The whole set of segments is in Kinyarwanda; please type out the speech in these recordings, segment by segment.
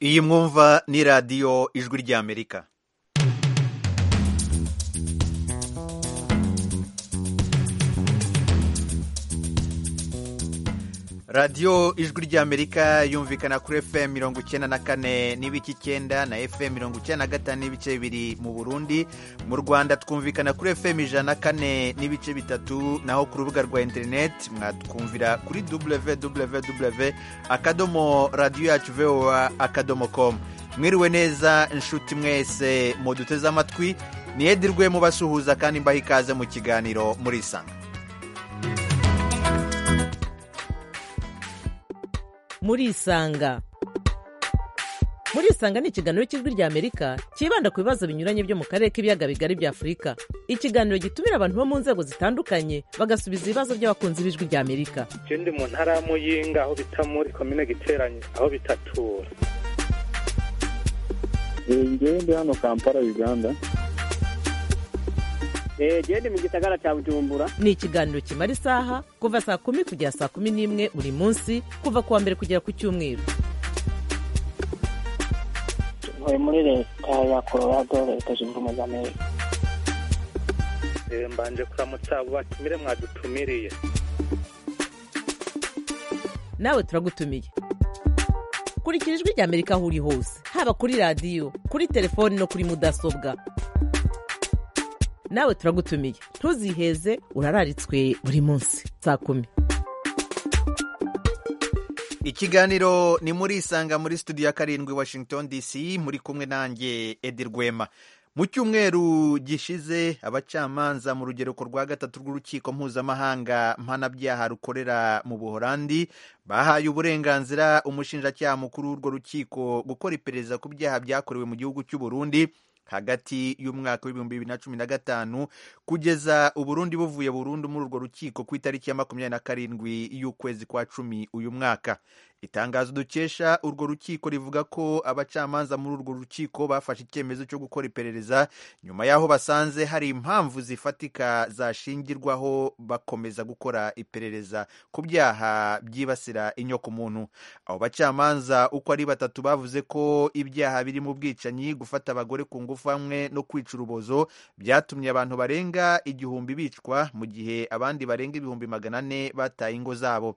iyi mwumva ni radiyo ijwi ry'amerika radiyo ijwi ry'amerika yumvikana kuri fm mirongo icyenda na kane n'ibice icyenda na fm mirongo icyenda na gatanu n'ibice bibiri mu burundi mu rwanda twumvikana kuri fm ijana na kane n'ibice bitatu naho ku rubuga rwa interineti mwatwumvira kuri www akadomo radiyo yacu voa akadomo komu mwiriwe neza inshuti mwese muduteze amatwi niyedirwe mubasuhuza kandi mbaha ikaze mu kiganiro murisanga murisanga murisanga ni ikiganiro cy'ijwi rya amerika cyibanda ku bibazo binyuranye byo mu karere k'ibiyaga bigari bya afurika ikiganiro gitumira abantu bo mu nzego zitandukanye bagasubiza ibibazo by'abakunzi b'ijwi rya amerika je ndi mu ntara ya muyinga aho bita muri komine giteranye aho bitatura ngewe ndi hano kampala uganda genda mu gisagara cya bujumbura ni ikiganiro kimara isaha kuva saa kumi kugera saa kumi n'imwe buri munsi kuva ku wa mbere kugera ku cyumweru tuvuye muri leta ya colorado leta zunze ubumwe za amerika Eh, mbanje kuramutsa abo batumire mwadutumiriye nawe turagutumiye kurikira ijwi rya amerika aho uri hose haba kuri radiyo kuri telefoni no kuri mudasobwa nawe turagutumiye ntuziheze urararitswe buri munsi saa kumi ikiganiro ni muri isanga muri studio ya karindwi washington dc muri kumwe nanjye edi rwema mu cyumweru gishize abacamanza mu rugereko rwa gatatu rw'urukiko mpuzamahanga mpanabyaha rukorera mu buhorandi bahaye uburenganzira umushinjacyaha mukuru w'urwo rukiko gukora iperereza ku byaha byakorewe mu gihugu cy'u burundi hagati y'umwaka w'ibihumbi bibiri na cumi na gatanu kugeza uburundi buvuye burundu muri urwo rukiko ku itariki ya makumyabiri na karindwi y'ukwezi kwa cumi uyu mwaka itangazo dukesha urwo rukiko rivuga ko abacamanza muri urwo rukiko bafashe icyemezo cyo gukora iperereza nyuma y'aho basanze hari impamvu zifatika zashingirwaho bakomeza gukora iperereza ku byaha byibasira inyokomuntu abo bacamanza uko ari batatu bavuze ko ibyaha birimo ubwicanyi gufata abagore ku ngufu ingufu hamwe no kwica urubozo byatumye abantu barenga igihumbi bicwa mu gihe abandi barenga ibihumbi magana ane bataye ingo zabo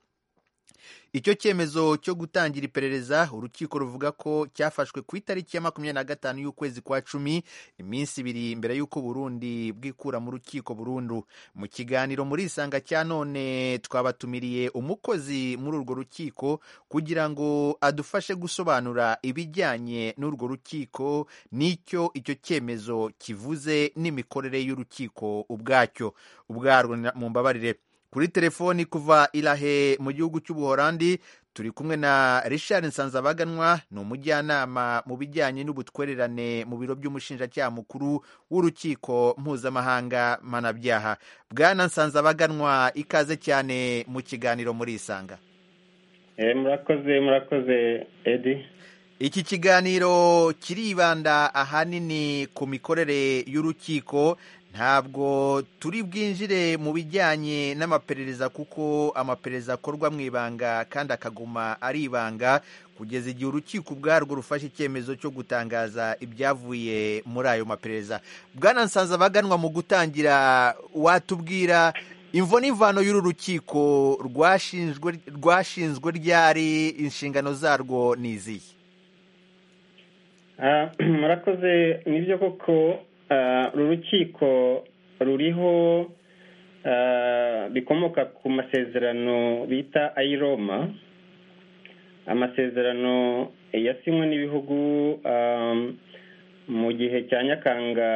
icyo cyemezo cyo gutangira iperereza urukiko ruvuga ko cyafashwe ku itariki ya makumyabiri na gatanu y'ukwezi kwa cumi iminsi ibiri mbere y'uko burundi bwikura mu rukiko burundu mu kiganiro muri isanga cya none twabatumiriye umukozi muri urwo rukiko kugira ngo adufashe gusobanura ibijyanye n'urwo rukiko n'icyo icyo cyemezo kivuze n'imikorere y'urukiko ubwacyo ubwarwo mu mbabarire kuri telefoni kuva irahe mu gihugu cy'ubuhorandi turi kumwe na richard nsanzabaganwa ni umujyanama mu bijyanye n'ubutwererane mu biro by'umushinjacyaha mukuru w'urukiko mpuzamahanga mpanabyaha bwana nsanzabaganwa ikaze cyane mu kiganiro muri isanga murakoze murakoze edi iki kiganiro kiribanda ahanini ku mikorere y'urukiko ntabwo turi bwinjire mu bijyanye n'amaperereza kuko amaperereza akorwa mu ibanga kandi akaguma ari ibanga kugeza igihe urukiko ubwarwo rufashe icyemezo cyo gutangaza ibyavuye muri ayo maperereza bwana nsanza baganwa mu gutangira watubwira imvo n'imvano y'uru rukiko rwashinzwe rwashinzwe ryari inshingano zarwo ni izihe Ah, murakoze nibyo koko ah, uru rukiko ruriho ah, bikomoka ku masezerano bita ayiroma amasezerano yasinywe n'ibihugu ah, mu gihe cya nyakanga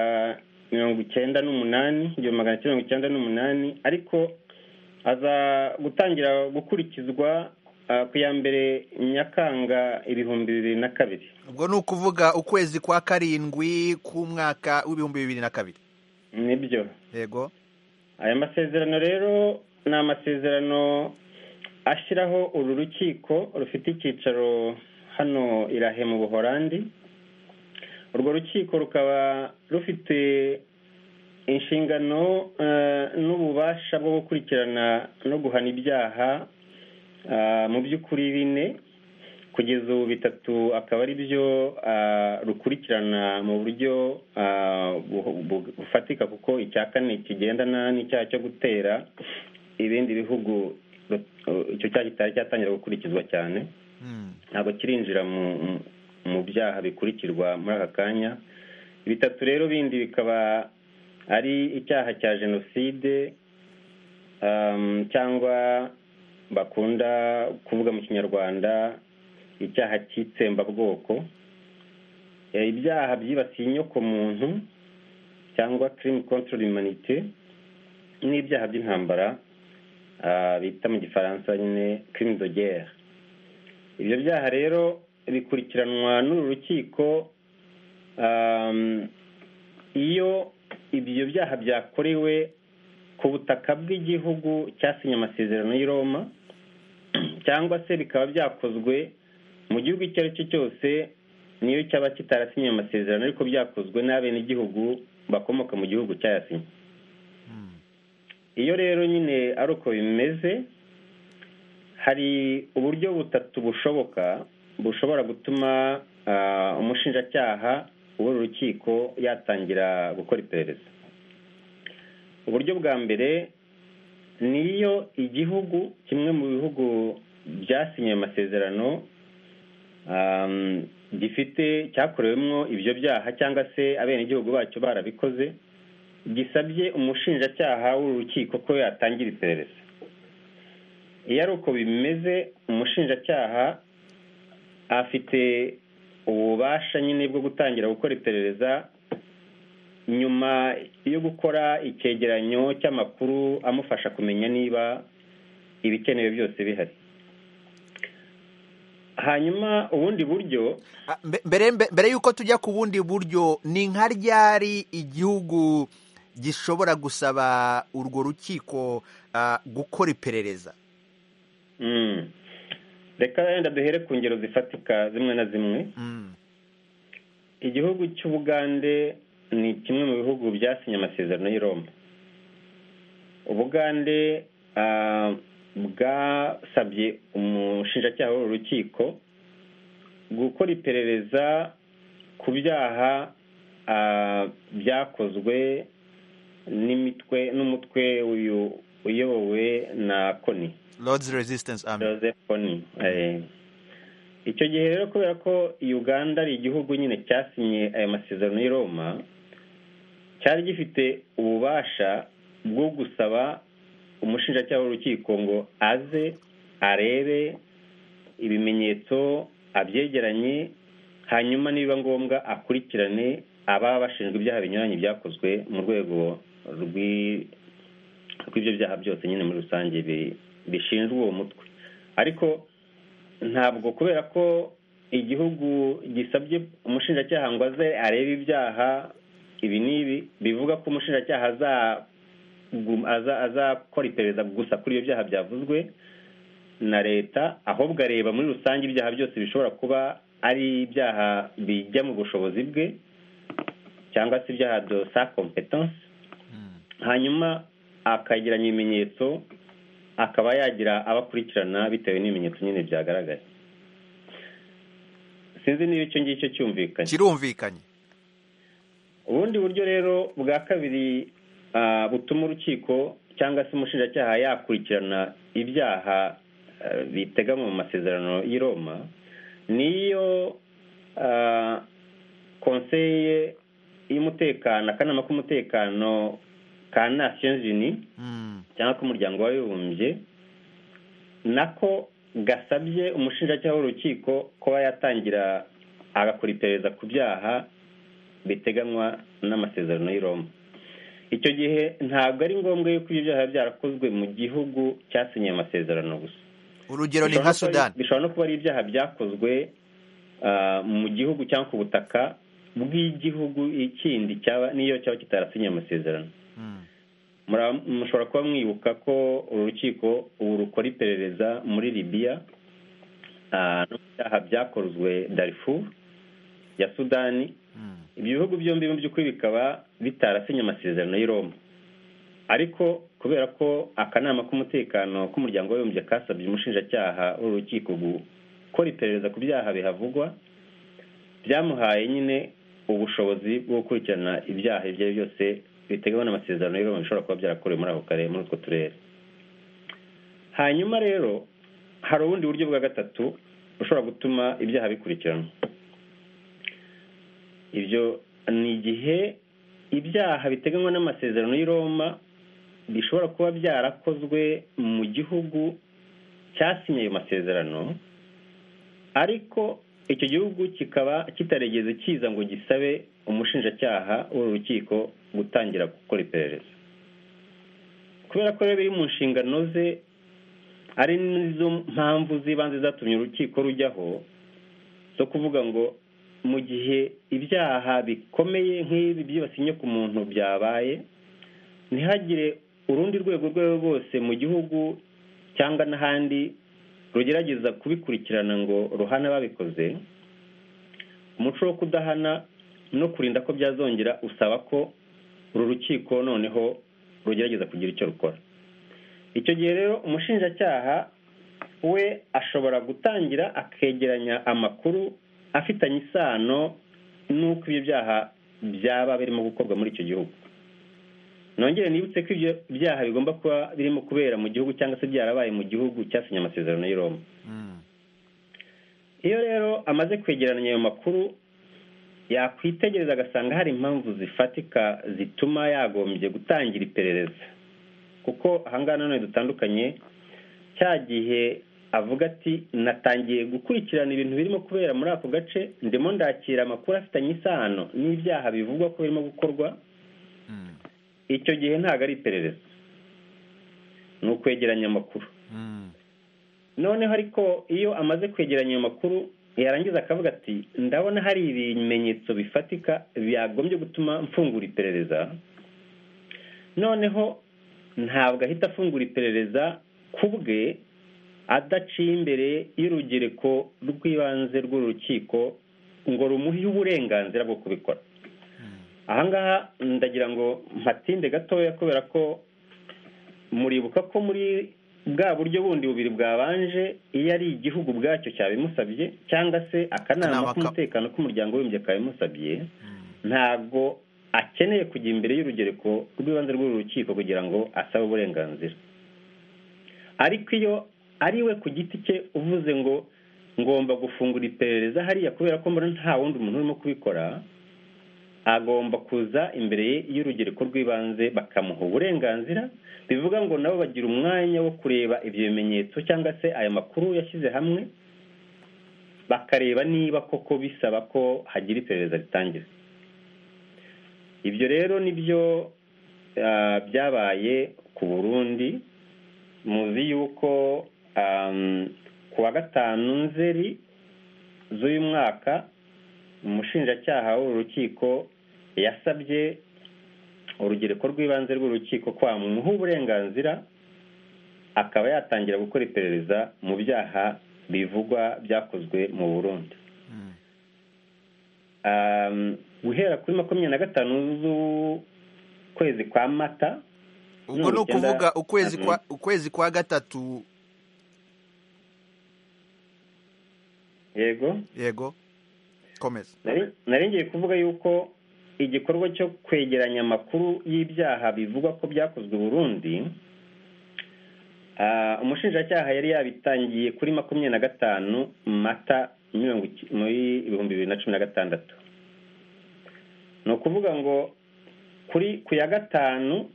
mirongo icyenda n'umunani igihumbi magana cyenda mirongo icyenda n'umunani ariko aza gutangira gukurikizwa ah, ku ya mbere nyakanga ibihumbi bibiri na kabiri ubwo ni ukuvuga ukwezi kwa karindwi k'umwaka w'ibihumbi bibiri na kabiri nibyo yego aya masezerano rero ni amasezerano ashyiraho uru rukiko rufite icyicaro hano irahe mu buhorandi urwo rukiko rukaba rufite inshingano eh, n'ububasha bwo gukurikirana no guhana ibyaha ah, mu by'ukuri bine kugeza ubu bitatu akaba ari byo ah, rukurikirana mu buryo ah, bu- bu- bufatika kuko icya kane kigendana n'icyaha cyo gutera ibindi bihugu eh, icyo cyaha kitari cyatangira gukurikizwa cyane Mm. ntabwo kirinjira mu mu- mu byaha bikurikirwa muri aka kanya bitatu rero bindi bikaba ari icyaha cya jenoside um, cyangwa bakunda kuvuga mu kinyarwanda icyaha cy'itsembabwoko Eh, ibyaha byibasiye inyokomuntu cyangwa crime contre l'humanité n'ibyaha by'intambara ah, bita mu gifaransa nyine crime de guerre ibyo byaha rero bikurikiranwa n'uru rukiko um, iyo ibyo byaha byakorewe ku butaka bw'igihugu cyasinye amasezerano y'i Roma cyangwa se bikaba byakozwe mu gihugu icyo ari cyo cyose niyo cyaba kitarasinye ayo masezerano ariko byakozwe n'abenegihugu bakomoka mu gihugu cyayasinye Mm. iyo rero nyine ari uko bimeze hari uburyo butatu bushoboka bushobora gutuma ah, umushinjacyaha w'uru rukiko yatangira gukora iperereza uburyo bwa mbere ni iyo igihugu kimwe mu bihugu byasinye amasezerano um, gifite cyakorewemo ibyo byaha cyangwa se abenegihugu bacyo barabikoze gisabye umushinjacyaha w'uru rukiko ko yatangira iperereza iyo ari uko bimeze umushinjacyaha afite ububasha nyine bwo gutangira gukora iperereza nyuma yo gukora icyegeranyo cy'amakuru amufasha kumenya niba ibikenewe byose bihari hanyuma ubundi buryo Ah, mbe- mbere mbe- mbere y'uko tujya ku bundi buryo ni nka ryari igihugu gishobora gusaba urwo rukiko ah, gukora iperereza Mm. reka wenda duhere ku ngero zifatika zimwe na zimwe Mm. igihugu cy'ubugande ni kimwe mu bihugu byasinye amasezerano y'i roma ubugande ah, bwasabye umushinjacyaha w'uru rukiko gukora iperereza ku byaha ah, byakozwe n'imitwe n'umutwe uyu uyobowe na koni lords resistance army Joseph Kony eh, icyo gihe rero kubera ko Uganda ari igihugu nyine cyasinye aya masezerano y'i Roma cyari gifite ububasha bwo gusaba umushinjacyaha w'urukiko ngo aze arebe ibimenyetso abyegeranye hanyuma nibiba ngombwa akurikirane ababa bashinjwa ibyaha binyuranye byakozwe mu rwego rw'i- rw'ibyo byaha byose nyine muri rusange bi- bishinjwa uwo mutwe ariko ntabwo kubera ko igihugu gisabye umushinjacyaha ngo aze arebe ibyaha ibi n'ibi bivuga ko umushinjacyaha azagum- aza- azakora iperereza gusa kuri ibyo byaha byavuzwe na leta ahubwo areba muri rusange ibyaha byose bishobora kuba ari ibyaha bijya mu bushobozi bwe cyangwa se ibyaha de sa competence Mm. hanyuma akageranya ibimenyetso akaba yagira abakurikirana bitewe n'ibimenyetso nyine byagaragaye sinzi niba icyo ngicyo cyumvikanye kirumvikanye ubundi buryo rero bwa kabiri ah, butuma urukiko cyangwa se umushinjacyaha yakurikirana ibyaha ah, biteganywa mu masezerano y'i roma niyo ah, konseye y'umutekano akanama k'umutekano ka nations unies Mm. cyangwa k'umuryango w'abibumbye nako gasabye umushinjacyaha w'urukiko kuba yatangira agakora iperereza ku byaha biteganywa n'amasezerano y'i Roma icyo gihe ntabwo ari ngombwa yuko ibyo byaha byarakozwe mu gihugu cyasinye amasezerano gusa urugero ni nka Bishobora no kuba sudani ari- bishobora no kuba ari ibyaha byakozwe ah, mu gihugu cyangwa ku butaka bw'igihugu ikindi cyaba n'iyo cyaba kitarasinye amasezerano Mm. Mura- mushobora kuba mwibuka ko uru rukiko ubu rukora iperereza muri libiya ah, no mu byaha byakozwe darifuru ya sudani Mm. ibyo bihugu byombi mu by'ukuri bikaba bitarasinye amasezerano y'i Roma ariko kubera ko akanama k'umutekano k'umuryango w'abibumbye kasabye umushinjacyaha w'uru rukiko gu- gukora iperereza ku byaha bihavugwa byamuhaye nyine ubushobozi bwo gukurikirana ibyaha ibyo ari byo byose biteganywa n'amasezerano y'iroma bishobora kuba byarakorewe muri ako karere muri utwo turere hanyuma rero hari ubundi buryo bwa gatatu bushobora gutuma ibyaha bikurikiranwa ibyo ni igihe ibyaha biteganywa n'amasezerano y'i Roma bishobora kuba byarakozwe mu gihugu cyasinye ayo masezerano ariko icyo gihugu kikaba kitaregeze kiza ngo gisabe umushinjacyaha w'urukiko gutangira gukora iperereza kubera ko rero biri mu nshingano ze ari nizo mpamvu z'ibanze zatumye urukiko rujyaho zo kuvuga ngo mu gihe ibyaha bikomeye nk'ibi byibasiye ku muntu byabaye ntihagire urundi rwego urwo ari rwo rwose mu gihugu cyangwa n'ahandi rugerageza kubikurikirana ngo ruhane ababikoze umuco wo kudahana no kurinda ko byazongera usaba ko uru rukiko noneho rugerageza kugira icyo rukora icyo gihe rero umushinjacyaha we ashobora gutangira akegeranya amakuru afitanye isano n'uko ibyo byaha byaba birimo gukorwa muri icyo gihugu nongere nibutse ko ibyo byaha bigomba kuba birimo kubera mu gihugu cyangwa se byarabaye mu gihugu cyasinye amasezerano y'i Roma iyo rero amaze kwegeranya ayo makuru yakwitegereza agasanga hari impamvu zifatika zituma yagombye gutangira iperereza kuko ahangaha nanone dutandukanye cya gihe avuga ati natangiye gukurikirana ibintu birimo kubera muri ako gace ndimo ndakira amakuru afitanye isano n'ibyaha bivugwa ko birimo gukorwa icyo gihe ntabwo ari iperereza ni ukwegeranya amakuru noneho ariko iyo amaze kwegeranya ayo makuru yarangiza akavuga ati ndabona hari ibimenyetso bifatika byagombye gutuma mfungura iperereza noneho ntabwo ahita afungura iperereza ku bwe adaciye imbere y'urugereko rw'ibanze rw'urukiko ngo rumuhe uburenganzira bwo kubikora ahangaha ndagira ngo mpatinde gatoya kubera ko muribuka ko muri bwa buryo bundi bubiri bwabanje iyo ari igihugu ubwacyo cyabimusabye cyangwa se akanama k'umutekano k'umuryango w'imbye kabimusabye ntabwo akeneye kujya imbere y'urugereko rw'ibanze rw'urukiko kugira ngo asabe uburenganzira ariko iyo ari we ku giti cye uvuze ngo ngomba gufungura iperereza hariya kubera ko mbona nta wundi muntu urimo kubikora agomba kuza imbere y'urugereko rw'ibanze bakamuha uburenganzira bivuga ngo nabo bagira umwanya wo kureba ibyo bimenyetso cyangwa se aya makuru yashyize hamwe bakareba niba koko bisaba ko hagira iperereza ritangira ibyo rero nibyo byabaye ku burundi muzi yuko ku wa gatanu nzeri z'uyu mwaka umushinjacyaha w'urukiko yasabye urugereko rw'ibanze rw'urukiko kwamuha uburenganzira akaba yatangira gukora iperereza mu byaha bivugwa byakozwe mu burundi guhera kuri makumyabiri na gatanu z'ukwezi kwa mata ubwo ni ukuvuga ukwezi kwa ukwezi kwa gatatu yego yego komeza nari ngiye kuvuga yuko igikorwa cyo kwegeranya amakuru y'ibyaha bivugwa ko byakozwe Burundi umushinjacyaha yari yabitangiye kuri makumyabiri na gatanu mata muri ibihumbi bibiri na cumi na gatandatu ni ukuvuga ngo kuri ku ya gatanu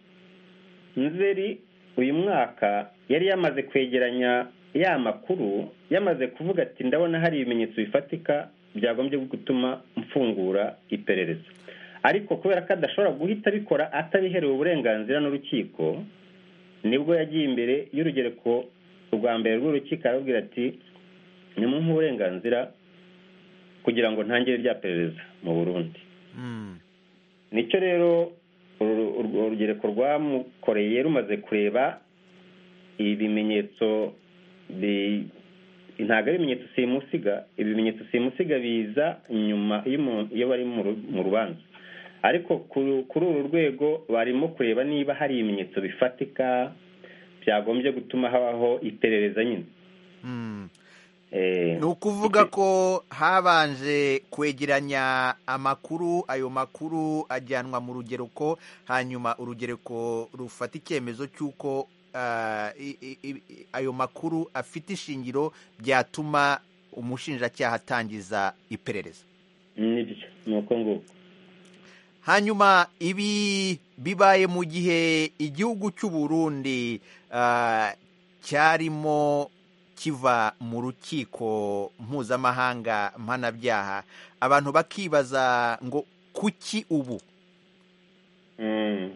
nzeri uyu mwaka yari yamaze kwegeranya ya makuru yamaze kuvuga ati ndabona hari ibimenyetso bifatika byagombye gutuma mfungura iperereza ariko kubera ko adashobora guhita abikora atabiherewe uburenganzira n'urukiko nibwo yagiye imbere y'urugereko rwa mbere rw'urukiko arababwira ati ni mu uburenganzira kugira ngo ntangire rya perereza mu burundi nicyo rero urugereko rwamukoreye rumaze kureba ibimenyetso ntabwo ari ibimenyetso simusiga ibimenyetso simusiga biza nyuma iyo bari mu rubanza ariko kuri uru rwego barimo kureba niba hari ibimenyetso bifatika byagombye gutuma habaho iperereza nyine Eh, ni ukuvuga ko habanje kwegeranya amakuru ayo makuru ajyanwa mu rugereko hanyuma urugereko rufata icyemezo cy'uko ah, i- i- i- ayo makuru afite ishingiro byatuma umushinjacyaha atangiza iperereza nibyo ni uko nguko hanyuma ibi bibaye mu gihe igihugu cy'u Burundi ah, cyarimo kiva mu rukiko mpuzamahanga mpanabyaha abantu bakibaza ngo kuki ubu Mm.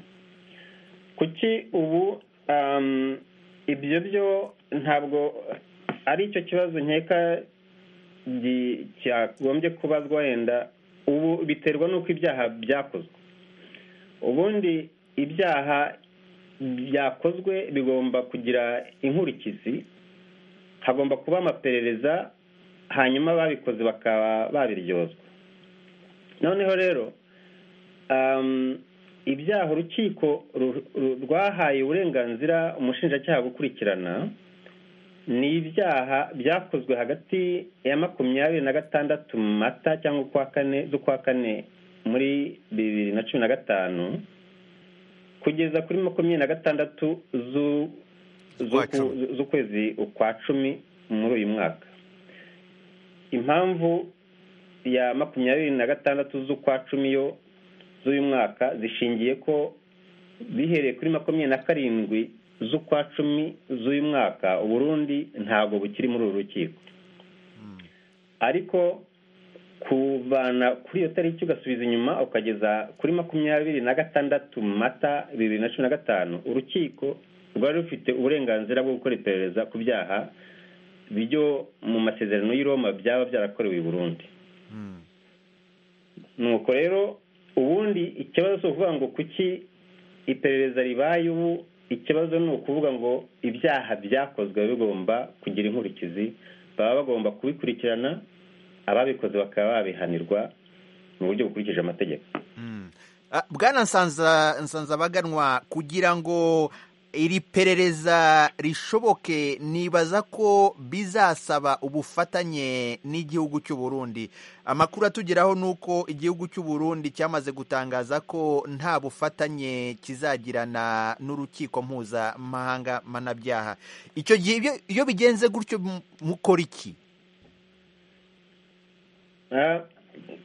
kuki ubu um, ibyo byo ntabwo ari icyo kibazo nkeka gi- cyagombye kubazwa wenda ubu biterwa n'uko ibyaha byakozwe ubundi ibyaha byakozwe bigomba kugira inkurikizi hagomba kuba amaperereza hanyuma babikoze bakaba babiryozwa noneho rero um, ibyaha urukiko ru- ru- rwahaye uburenganzira umushinjacyaha gukurikirana ni ibyaha byakozwe hagati ya makumyabiri na gatandatu mata cyangwa ukwa kane z'ukwa kane muri bibiri na cumi na gatanu kugeza kuri makumyabiri na gatandatu zu- Z'ukwa z'uku- cumi. z'ukwezi ukwa cumi muri uyu mwaka impamvu ya makumyabiri na gatandatu z'ukwa cumi yo z'uyu mwaka zishingiye ko bihereye kuri makumyabiri na karindwi z'ukwa cumi z'uyu mwaka uburundi ntabwo bukiri muri uru rukiko ariko kuvana kuri iyo tariki ugasubiza inyuma ukageza kuri makumyabiri na gatandatu mata bibiri na cumi na gatanu urukiko rwari rufite uburenganzira bwo gukora iperereza ku byaha byo mu masezerano y'i Roma byaba byarakorewe i Burundi Mm. nuko rero ubundi ikibazo si ukuvuga ngo kuki iperereza ribaye ubu ikibazo ni ukuvuga ngo ibyaha byakozwe biba bigomba kugira inkurikizi baba bagomba kubikurikirana ababikoze bakaba babihanirwa mu buryo bukurikije amategeko Mm. Ah, Bwana nsanza nsanzabaganwa kugira ngo iri perereza rishoboke nibaza ko bizasaba ubufatanye n'igihugu cy'u Burundi amakuru atugeraho ni uko igihugu cy'u Burundi cyamaze gutangaza ko nta bufatanye kizagirana n'urukiko mpuzamahanga mpanabyaha icyo gihe iyo- iyo bigenze gutyo mu- mukora iki Ah,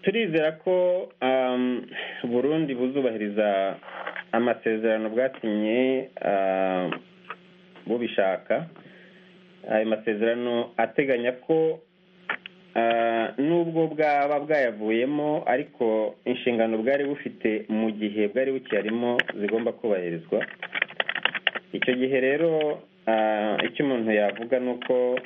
turizera ko um, burundi buzubahiriza amasezerano bwasinye ah, bubishaka ayo masezerano ateganya ko ah, nubwo bwaba bwayavuyemo ariko inshingano bwari bufite mu gihe bwari bukiyarimo zigomba kubahirizwa icyo gihe rero ah, icyo umuntu yavuga ni uko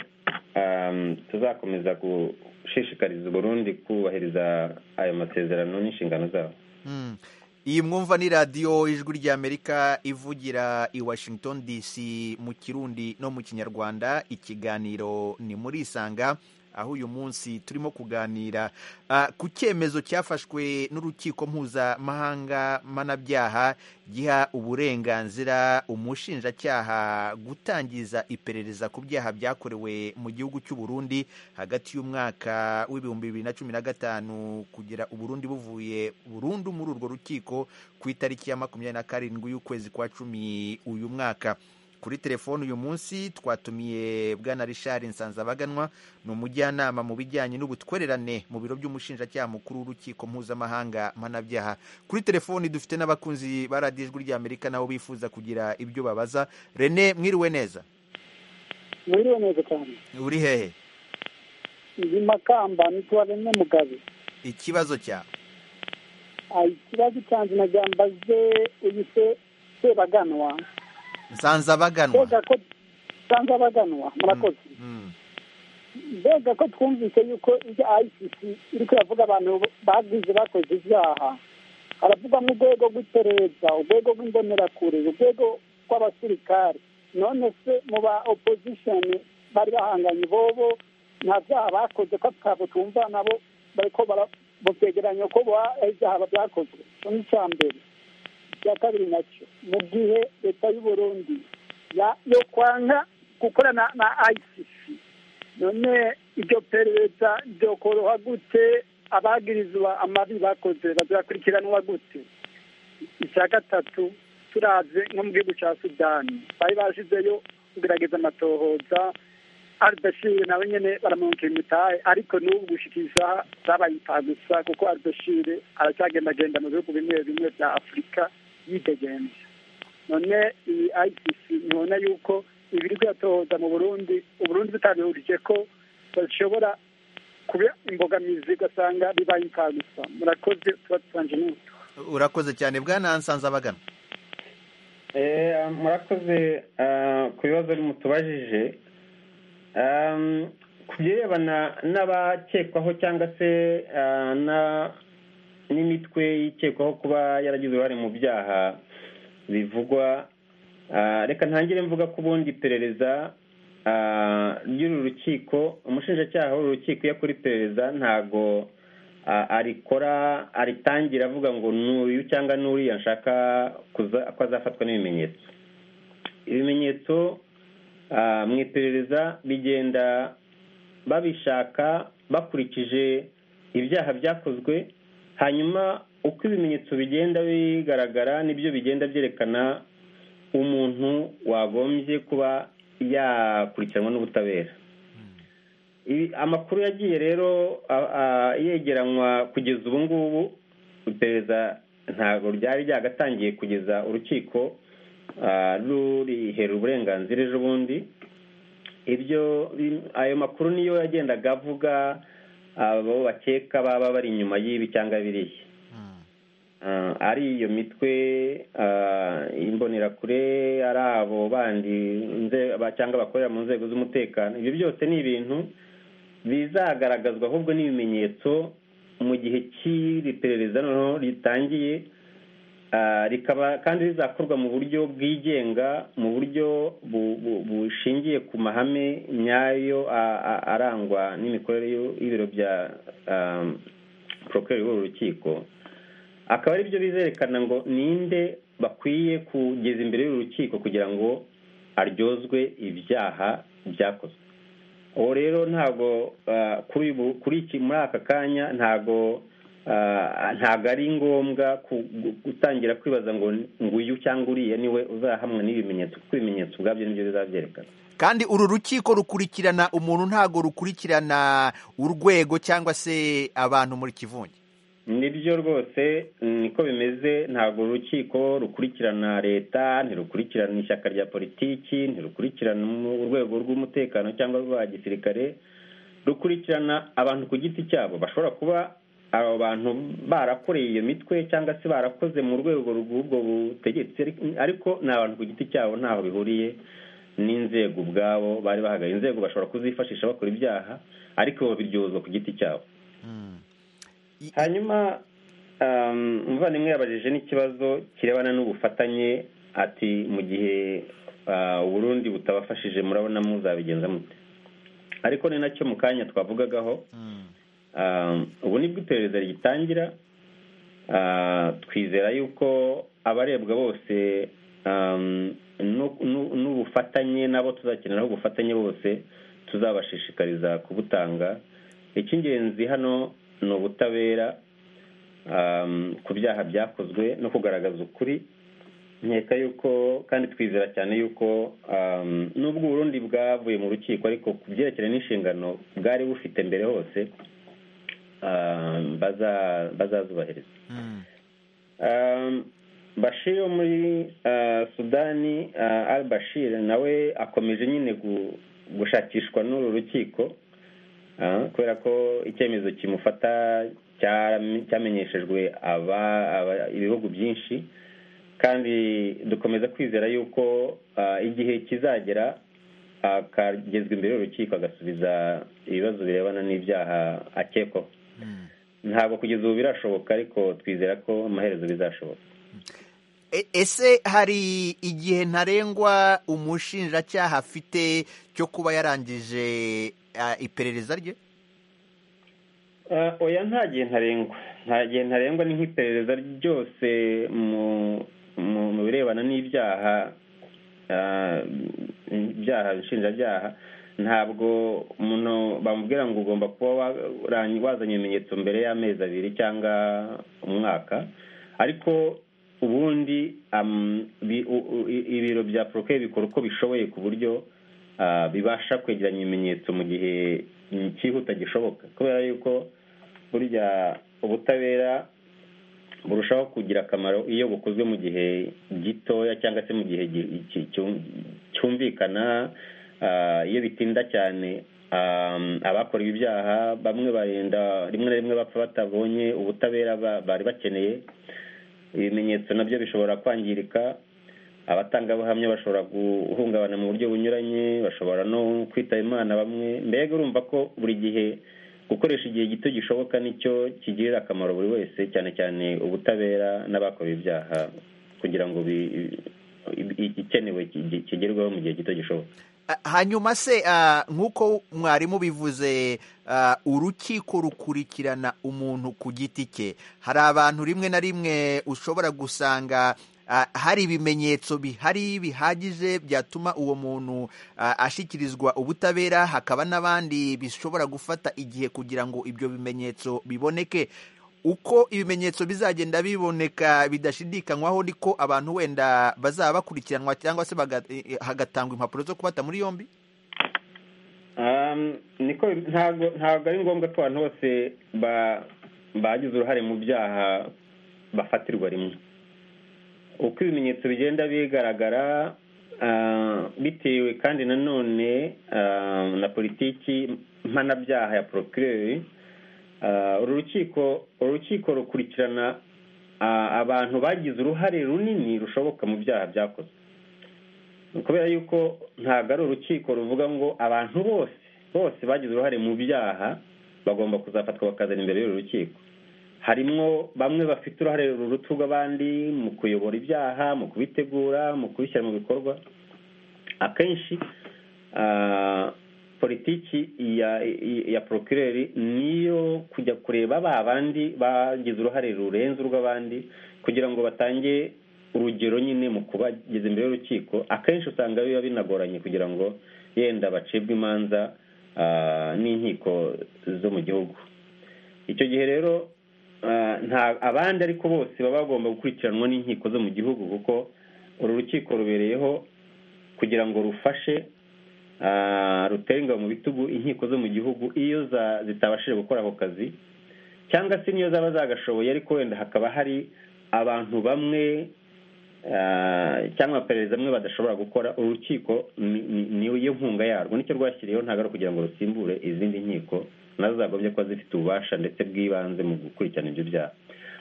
ah, tuzakomeza gushishikariza uburundi kubahiriza ayo masezerano n'inshingano zabo Mm. iyi mwumva ni radiyo ijwi ry'amerika ivugira i washington dc mu kirundi no mu kinyarwanda ikiganiro ni muri isanga aho uyu munsi turimo kuganira ah, ku cyemezo cyafashwe n'urukiko mpuzamahanga mpanabyaha giha uburenganzira umushinjacyaha gutangiza iperereza ku byaha byakorewe mu gihugu cy'u Burundi hagati y'umwaka w'ibihumbi bibiri na cumi na gatanu kugera uburundi buvuye burundu muri urwo rukiko ku itariki ya makumyabiri na karindwi y'ukwezi kwa cumi uyu mwaka kuri telefoni uyu munsi twatumiye bwana richard nsanzabaganwa ni umujyanama mu bijyanye n'ubutwererane mu biro by'umushinjacyaha mukuru w'urukiko mpuzamahanga mpanabyaha kuri telefoni dufite n'abakunzi ba radiyo ijwi ry'amerika nabo bifuza kugira ibyo babaza rene mwiriwe neza Mwiriwe neza cyane. uri hehe Ndi Makamba nitwa Rene Mugabe. ikibazo cyawe Ayi ikibazo cyanjye nagira mbaze uyu se Sebaganwa. nsanzabaganwa Mbega ko Sanzabaganwa murakoze. Mm. Mbega ko twumvise yuko ibyo ICC iri kuravuga abantu bagize bakoze ibyaha. Haravugwamo urwego rw'iperereza, urwego rw'imbonerakure, urwego rw'abasirikari. None se mu ba opposition bari bahanganye bobo nta byaha bakoze ko twabwo twumva nabo bariko bara- bavyegeranya ko ba- ari ibyaha byakozwe. Icyo ni icya mbere. icya kabiri nacyo mu gihe leta y'uburundi ya- yo kwanga gukorana na icc none ibyo perereza byokoroha gute abagirizwa amabi bakoze bazakurikiranwa gute icya gatatu turaze nko mu gihugu cya sudani bari bashyizeyo kugerageza amatohoza albashire nawe nyine baramwongerera imitahe ariko n'ubu gushikisha zabaye imitahe gusa kuko albashire aracyagendagenda mu bihugu bimwe bimwe bya afurika yidegenza none iyi icc ntibona yuko ibiri kuyatohoza mu burundi uburundi butabihurije ko bashobora kuba imbogamizi ugasanga bibaye imitahe gusa murakoze tuba dusanje n'utu urakoze cyane bwana nsanze abagana Eh, murakoze ah, ku bibazo mutubajije Ehm, ku birebana n'abakekwaho cyangwa se ah, na- n'imitwe ikekwaho kuba yaragize uruhare mu byaha bivugwa ah, reka ntangire mvuga ko ubundi iperereza ah, ry'uru rukiko umushinjacyaha w'uru rukiko iyo akora iperereza ntago ah, arikora aritangira avuga ngo n'uyu cyangwa n'uriya nshaka kuza- ko azafatwa n'ibimenyetso ibimenyetso ah, mu iperereza bigenda babishaka bakurikije ibyaha byakozwe hanyuma uko ibimenyetso bigenda bigaragara nibyo bigenda byerekana umuntu wagombye kuba yakurikiranwa n'ubutabera Ibi- amakuru yagiye rero a- a- yegeranwa kugeza ubu ngubu iperereza ntabwo ryari ryagatangiye kugeza urukiko ah, ruriherera uburenganzira ejo bundi ibyo bi- ayo makuru niyo yagendaga avuga abo bakeka baba bari inyuma y'ibi cyangwa biriya Ah, ari iyo mitwe ah, imbonerakure ari abo bandi nze- ba- cyangwa bakorera mu nzego z'umutekano ibyo byose ni ibintu bizagaragazwa ahubwo n'ibimenyetso mu gihe cy'iri perereza noneho ritangiye Ah, rikaba kandi rizakorwa mu buryo bwigenga mu buryo bu- bu- bushingiye ku mahame nyayo a- a- arangwa n'imikorere y'u- y'ibiro bya porokeri w'uru rukiko akaba ari byo bizerekana ngo ninde bakwiye kugeza imbere y'uru rukiko kugira ngo aryozwe ibyaha byakozwe uwo rero ntabwo ah, kuri ubu- kuri iki muri aka kanya ntabwo ah, ntabwo ari ngombwa ku- gu- gutangira kwibaza ngo nguyu cyangwa uriya niwe uzahamwa n'ibimenyetso kuko ibimenyetso ubwabyo nibyo bizabyerekana kandi uru rukiko rukurikirana umuntu ntabwo rukurikirana urwego cyangwa se abantu muri kivunge nibyo rwose niko bimeze ntabwo urukiko rukurikirana leta ntirukurikirana ishyaka rya politiki ntirukurikirana mu- urwego rw'umutekano cyangwa rwa gisirikare rukurikirana abantu ku giti cyabo bashobora kuba abo bantu barakoreye iyo mitwe cyangwa se barakoze mu rwego rw'ubwo butegetsi ariko- ariko ni abantu ku giti cyabo ntaho bihuriye n'inzego ubwabo bari bahagaye inzego bashobora kuzifashisha bakora ibyaha ariko babiryozwa ku giti cyabo I- hanyuma um, umuvandimwe yabajije n'ikibazo kirebana n'ubufatanye ati mu gihe uh, uburundi butabafashije murabona muzabigenza mute ariko ni nacyo mu kanya twavugagaho Mm. um, ubu nibwo iperereza rigitangira uh, twizera yuko abarebwa bose um, nu- nu- n'ubufatanye nabo tuzakeneraho ubufatanye bose tuzabashishikariza kubutanga icy'ingenzi hano ni ubutabera um, ku byaha byakozwe no kugaragaza ukuri nkeka yuko kandi twizera cyane yuko um, nubwo uburundi bwavuye mu rukiko ariko ku byerekeranye n'inshingano bwari bufite mbere hose um, baza- bazazubahiriza Mm. Um, Bashir wo muri uh, Sudani uh, Al Bashir nawe akomeje nyine gu- gushakishwa n'uru rukiko uh, kubera ko icyemezo kimufata cyarame- cyamenyeshejwe aba, aba ibihugu byinshi kandi dukomeza kwizera yuko uh, igihe kizagera akagezwa imbere y'urukiko agasubiza ibibazo birebana n'ibyaha akekwaho ntabwo kugeza ubu birashoboka ariko twizera ko amaherezo bizashoboka E- ese hari igihe ntarengwa umushinjacyaha afite cyo kuba yarangije ah, iperereza rye Ah, oya nta gihe ntarengwa nta gihe ntarengwa ni nk'iperereza ryose mu mu mu birebana n'ibyaha ah, ibyaha inshinjabyaha ntabwo umuntu bamubwira ngo ugomba kuba waranye- wazanye ibimenyetso mbere y'amezi abiri cyangwa umwaka ariko ubundi am- bi- u- u- i- ibiro bya poroke bikora uko bishoboye ku buryo ah, bibasha kwegeranya ibimenyetso mu gihe mm, cyihuta gishoboka kubera yuko burya ubutabera burushaho kugira akamaro iyo bukozwe mu gihe gitoya cyangwa se mu gihe gi- ki- cyu- cyumvikana ah, iyo bitinda cyane ah, abakora ibyaha bamwe barenda rimwe na rimwe bapfa batabonye ubutabera ba- bari bakeneye ibimenyetso nabyo bishobora kwangirika abatangabuhamya bashobora guhungabana mu buryo bunyuranye bashobora no kwitaba imana bamwe mbega urumva ko buri gihe gukoresha igihe gito gishoboka nicyo kigirira akamaro buri wese cyane cyane ubutabera n'abakora ibyaha kugira ngo bi- i- i- ikenewe ki- kigerweho mu gihe gito gishoboka Ah, hanyuma se ah, nk'uko mwarimu bivuze ah, urukiko rukurikirana umuntu ku giti cye hari abantu rimwe na rimwe ushobora gusanga ah, hari ibimenyetso bihari bihagije byatuma uwo muntu ah, ashyikirizwa ubutabera hakaba n'abandi bishobora gufata igihe kugira ngo ibyo bimenyetso biboneke uko ibimenyetso bizagenda biboneka bidashidikanywaho niko abantu wenda bazaba bakurikiranwa cyangwa se baga- eh, eh, hagatangwa impapuro zo kubata muri yombi Um, niko ntabwo ntabwo ari ngombwa ko abantu bose ba- bagize uruhare mu byaha bafatirwa rimwe uko ibimenyetso bigenda bigaragara ah, bitewe kandi nanone ah, na politiki mpanabyaha ya porokireri uru rukiko uru rukiko rukurikirana ah, abantu bagize uruhare runini rushoboka mu byaha byakozwe kubera yuko ntabwo ari urukiko ruvuga ngo abantu bose bose bagize uruhare mu byaha bagomba kuzafatwa bakazana imbere y'uru rukiko harimo bamwe bafite uruhare ruruta urw'abandi mu kuyobora ibyaha mu kubitegura mu kubishyira mu bikorwa akenshi ah, politiki ya ya porokireri niyo kujya kureba ba bandi bagize uruhare rurenze urw'abandi kugira ngo batange urugero nyine mu kubageza imbere y'urukiko akenshi usanga biba binagoranye kugira ngo yenda bacibwe imanza ah, n'inkiko zo mu gihugu icyo gihe rero ah, nta abandi ariko bose baba bagomba gukurikiranwa n'inkiko zo mu gihugu kuko uru rukiko rubereyeho kugira ngo rufashe ah, rutere ingabo mu bitugu inkiko zo mu gihugu iyo za- zitabashije gukora ako kazi cyangwa se niyo zaba zagashoboye ariko wenda hakaba hari abantu bamwe ah, cyangwa abaperereza bamwe badashobora gukora urukiko ni- ni- niyo nkunga yarwo nicyo rwashyiriyeho ntabwo ari ukugira ngo rusimbure izindi nkiko nazo zagombye kuba zifite ububasha ndetse bw'ibanze mu gukurikirana ibyo byaha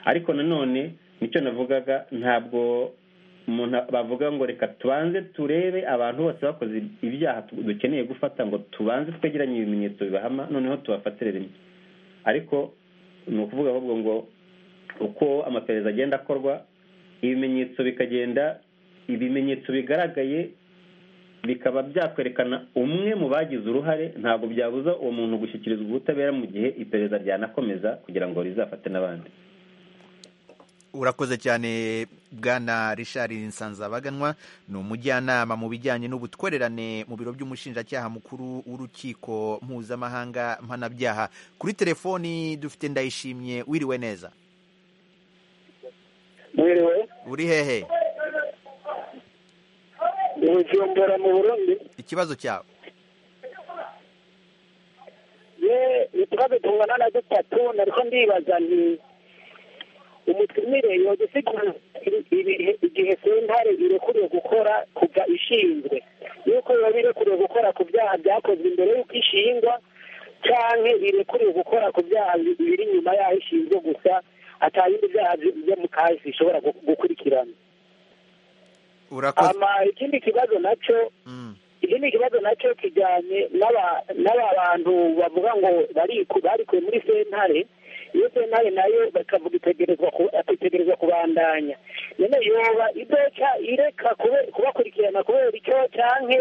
ariko nanone nicyo navugaga ntabwo umuntu bavuga ngo reka tubanze turebe abantu bose bakoze ibyaha tu- dukeneye gufata ngo tubanze twegeranye ibimenyetso bibahama noneho tubafatire rimwe ariko ni ukuvuga ahubwo ngo uko amaperereza agenda akorwa ibimenyetso bikagenda ibimenyetso bigaragaye bikaba byakwerekana umwe mu bagize uruhare ntabwo byabuza uwo muntu gushyikirizwa ubutabera mu gihe iperereza ryanakomeza kugira ngo rizafate n'abandi urakoze cyane bwana rishari nsanzabaganwa ni umujyanama mu bijyanye n'ubutwererane mu biro by'umushinjacyaha mukuru w'urukiko mpuzamahanga mpanabyaha kuri telefoni dufite ndayishimye wiriwe neza mwiriwe uri hehe ubujumbura mu burundi ikibazo cyawe ye utubazo tungana na dutatu nariko ndibaza nti umutumire yogusigura igihe sentare irekuriwe gukora kuva ishinzwe yuko yoba irekuriwe gukora ku byaha byakozwe imbere y'uko ishingwa canke irekuriwe gukora ku byaha bi- biri inyuma yaho ishinzwe gusa atayindi byaha byo- byo mu kahise ishobora gu- gukurikirana urakoze ama ikindi kibazo naco Mm. iki ni ikibazo nacyo kijyanye n'aba- n'aba bantu bavuga ngo bariku- barikuwe muri sentare iyo sentare nayo bakavuga itegerezwa ku- itegerezwa kubandanya none yoba idoca ireka kube- kubakurikirana kubera icyo canke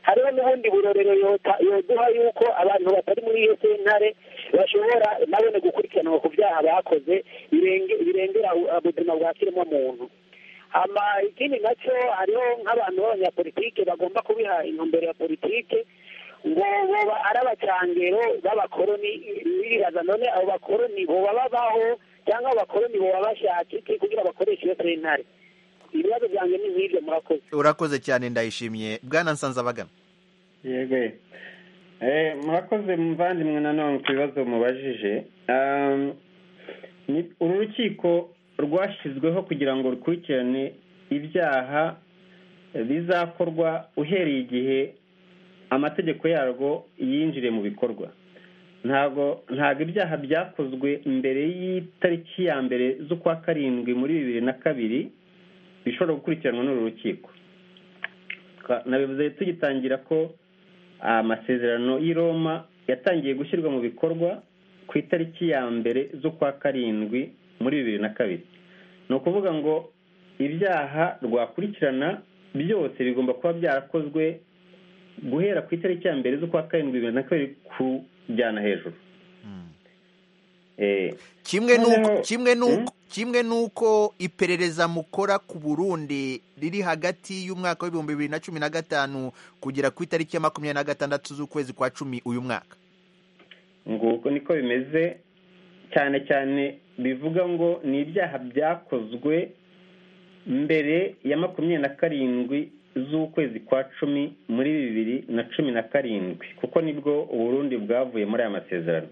hariho n'ubundi burorero yota- yoduha yuko abantu batari muri iyo sentare bashobora nabone gukurikiranwa ku byaha bakoze birenge- birengera ubuzima bwa kiremwa muntu ama ikindi nacyo hariho nk'abantu b'abanyapolitike bagomba kubiha intumbero ya politike ngo boba ari abacangero b'abakoroni biribaza none abo bakoroni boba babaho cyangwa abakoroni boba bashaka iki kugira abakoresha iyo sentare ibibazo byanjye ni nk'ibyo murakoze urakoze cyane ndayishimiye bwana nsanzabagana yego eh, murakoze muvandimwe nanone ku bibazo mubajije Um, ni- uru rukiko rwashyizweho kugira ngo rukurikirane ibyaha bizakorwa uhereye igihe amategeko yarwo yinjire mu bikorwa ntabwo ntabwo ibyaha byakozwe mbere y'itariki ya mbere z'ukwa karindwi muri bibiri na kabiri bishobora gukurikiranwa n'uru rukiko Twa- nabivuze tugitangira ko amasezerano y'i Roma yatangiye gushyirwa mu bikorwa ku itariki ya mbere z'ukwa karindwi muri bibiri na kabiri ni ukuvuga ngo ibyaha rwakurikirana byose bigomba kuba byarakozwe guhera ku itariki ya mbere z'ukwa karindwi bibiri na kabiri kujyana hejuru Eh, kimwe nuko Noneho- kimwe Mm? nuko kimwe nuko iperereza mukora ku Burundi riri hagati y'umwaka w'ibihumbi bibiri na cumi na gatanu kugera ku itariki ya makumyabiri na gatandatu z'ukwezi kwa cumi uyu mwaka nguko niko bimeze cyane cyane bivuga ngo ni ibyaha byakozwe mbere ya makumyabiri na karindwi z'ukwezi kwa cumi muri bibiri na cumi na karindwi kuko nibwo uburundi bwavuye muri aya masezerano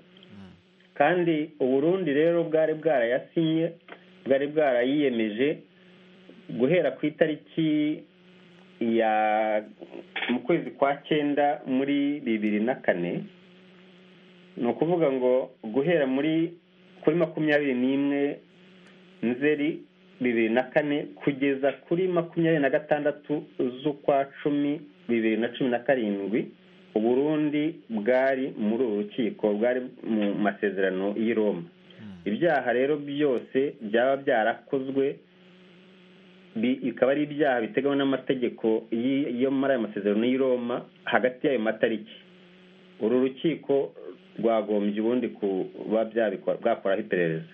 kandi uburundi rero bwari bwarayasinye bwari bwarayiyemeje guhera ku itariki ya mu kwezi kwa cyenda muri bibiri na kane ni ukuvuga ngo guhera muri kuri makumyabiri n'imwe nzeri bibiri na kane kugeza kuri makumyabiri na gatandatu z'ukwa cumi bibiri na cumi na karindwi uburundi bwari muri uru rukiko bwari mu masezerano y'i roma ibyaha rero byose byaba byarakozwe bi- bikaba ari ibyaha biteganywa n'amategeko y'i- yo muri ayo masezerano y'i roma hagati y'ayo matariki uru rukiko rwagombye ubundi kuba byabikora bwakoraho iperereza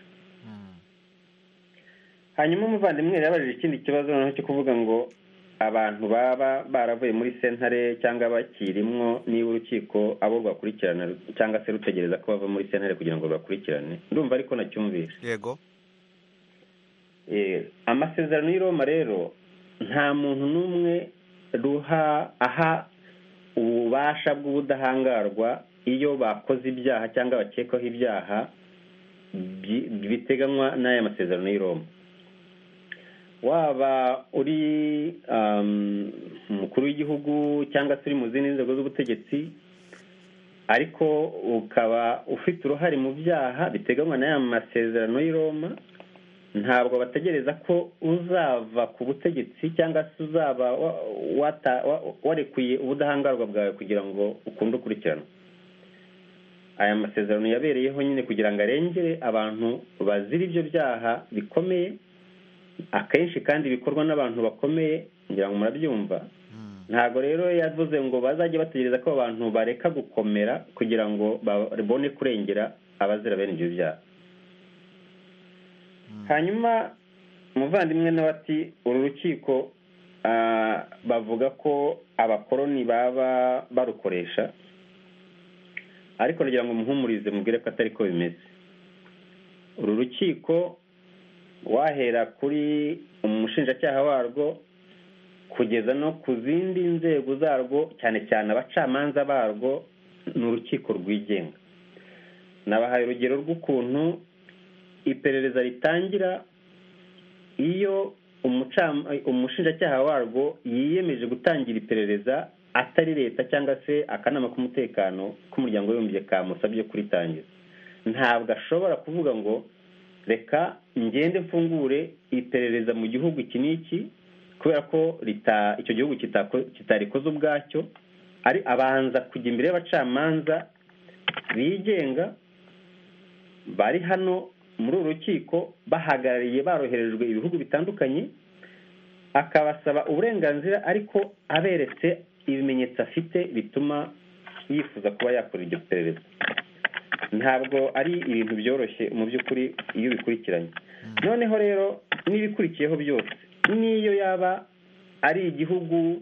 hanyuma umuvandimwe yari yabajije ikindi kibazo noneho cyo kuvuga ngo abantu baba baravuye muri sentare cyangwa bakirimwo niba urukiko abo rwakurikirana cyangwa se rutegereza ko bava muri sentare kugira ngo rubakurikirane ndumva ariko nacyumvise yego Eh, amasezerano y'i Roma rero nta muntu n'umwe ruha aha ububasha bw'ubudahangarwa iyo bakoze ibyaha cyangwa bakekwaho ibyaha bi- biteganywa n'aya masezerano y'i Roma waba uri um, umukuru w'igihugu cyangwa se uri mu zindi nzego z'ubutegetsi ariko ukaba ufite uruhare mu byaha biteganywa n'aya masezerano y'i Roma ntabwo bategereza ko uzava ku butegetsi cyangwa se uzaba wa- wata- wa- warekuye ubudahangarwa bwawe kugira ngo ukunde ukurikiranwa aya masezerano yabereyeho nyine kugira ngo arengere abantu bazira ibyo byaha bikomeye akenshi kandi bikorwa n'abantu bakomeye ngira ngo murabyumva ntabwo rero yavuze ngo bazajye bategereza ko abantu bareka gukomera kugira ngo babone kurengera abazira bene ibyo byaha hanyuma umuvandimwe nawe ati uru rukiko ah, bavuga ko abakoroni baba barukoresha ariko nagira ngo muhumurize mubwire ko atari ko bimeze uru rukiko wahera kuri umushinjacyaha warwo kugeza no ku zindi nzego zarwo cyane cyane abacamanza barwo ni urukiko rwigenga nabahaye urugero rw'ukuntu iperereza ritangira iyo umucam- umushinjacyaha warwo yiyemeje gutangira iperereza atari leta cyangwa se akanama k'umutekano k'umuryango w'abibumbye kamusabye kuritangiza ntabwo ashobora kuvuga ngo reka ngende mfungure iperereza mu gihugu iki n'iki kubera ko rita- icyo gihugu kitako- kitarikoze ubwacyo ari abanza kujya imbere y'abacamanza bigenga bari hano muri uru rukiko bahagarariye baroherejwe ibihugu bitandukanye akabasaba uburenganzira ariko aberetse ibimenyetso afite bituma yifuza kuba yakora iryo perereza ntabwo ari ibintu byoroshye mu by'ukuri iyo ubikurikiranye noneho rero n'ibikurikiyeho byose n'iyo yaba ari igihugu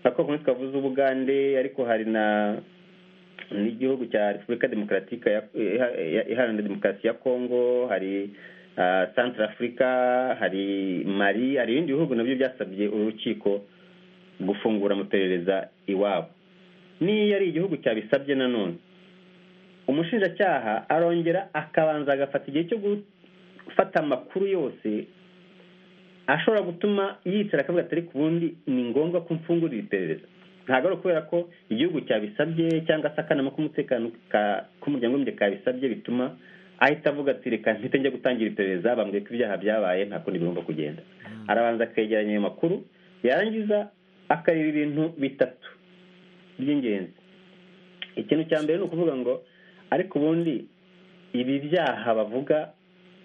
nka kwa kumwe twavuze ubugande ariko hari na n'igihugu cya repubulika demokaratike ya- iha- iha- iharanira demokarasi ya kongo hari ah, centre afurika hari mari hari ibindi bihugu nabyo byasabye urukiko gufungura amaperereza iwabo n'iyo ari igihugu cyabisabye nanone umushinjacyaha arongera akabanza agafata igihe cyo gufata amakuru yose ashobora gutuma yicara akavuga atari ku bundi ni ngombwa ko mfungurira iperereza ntabwo ari ukubera ko igihugu cyabisabye cyangwa se akanama k'umutekano ka- k'umuryango w'umuryango kabisabye bituma ahita avuga ati reka mpite njya gutangira iperereza bambwiye ko ibyaha byabaye nta kundi bigomba kugenda arabanza akegeranya ayo makuru yarangiza akareba ibintu bitatu by'ingenzi ikintu cya mbere ni ukuvuga ngo ariko ubundi ibi byaha bavuga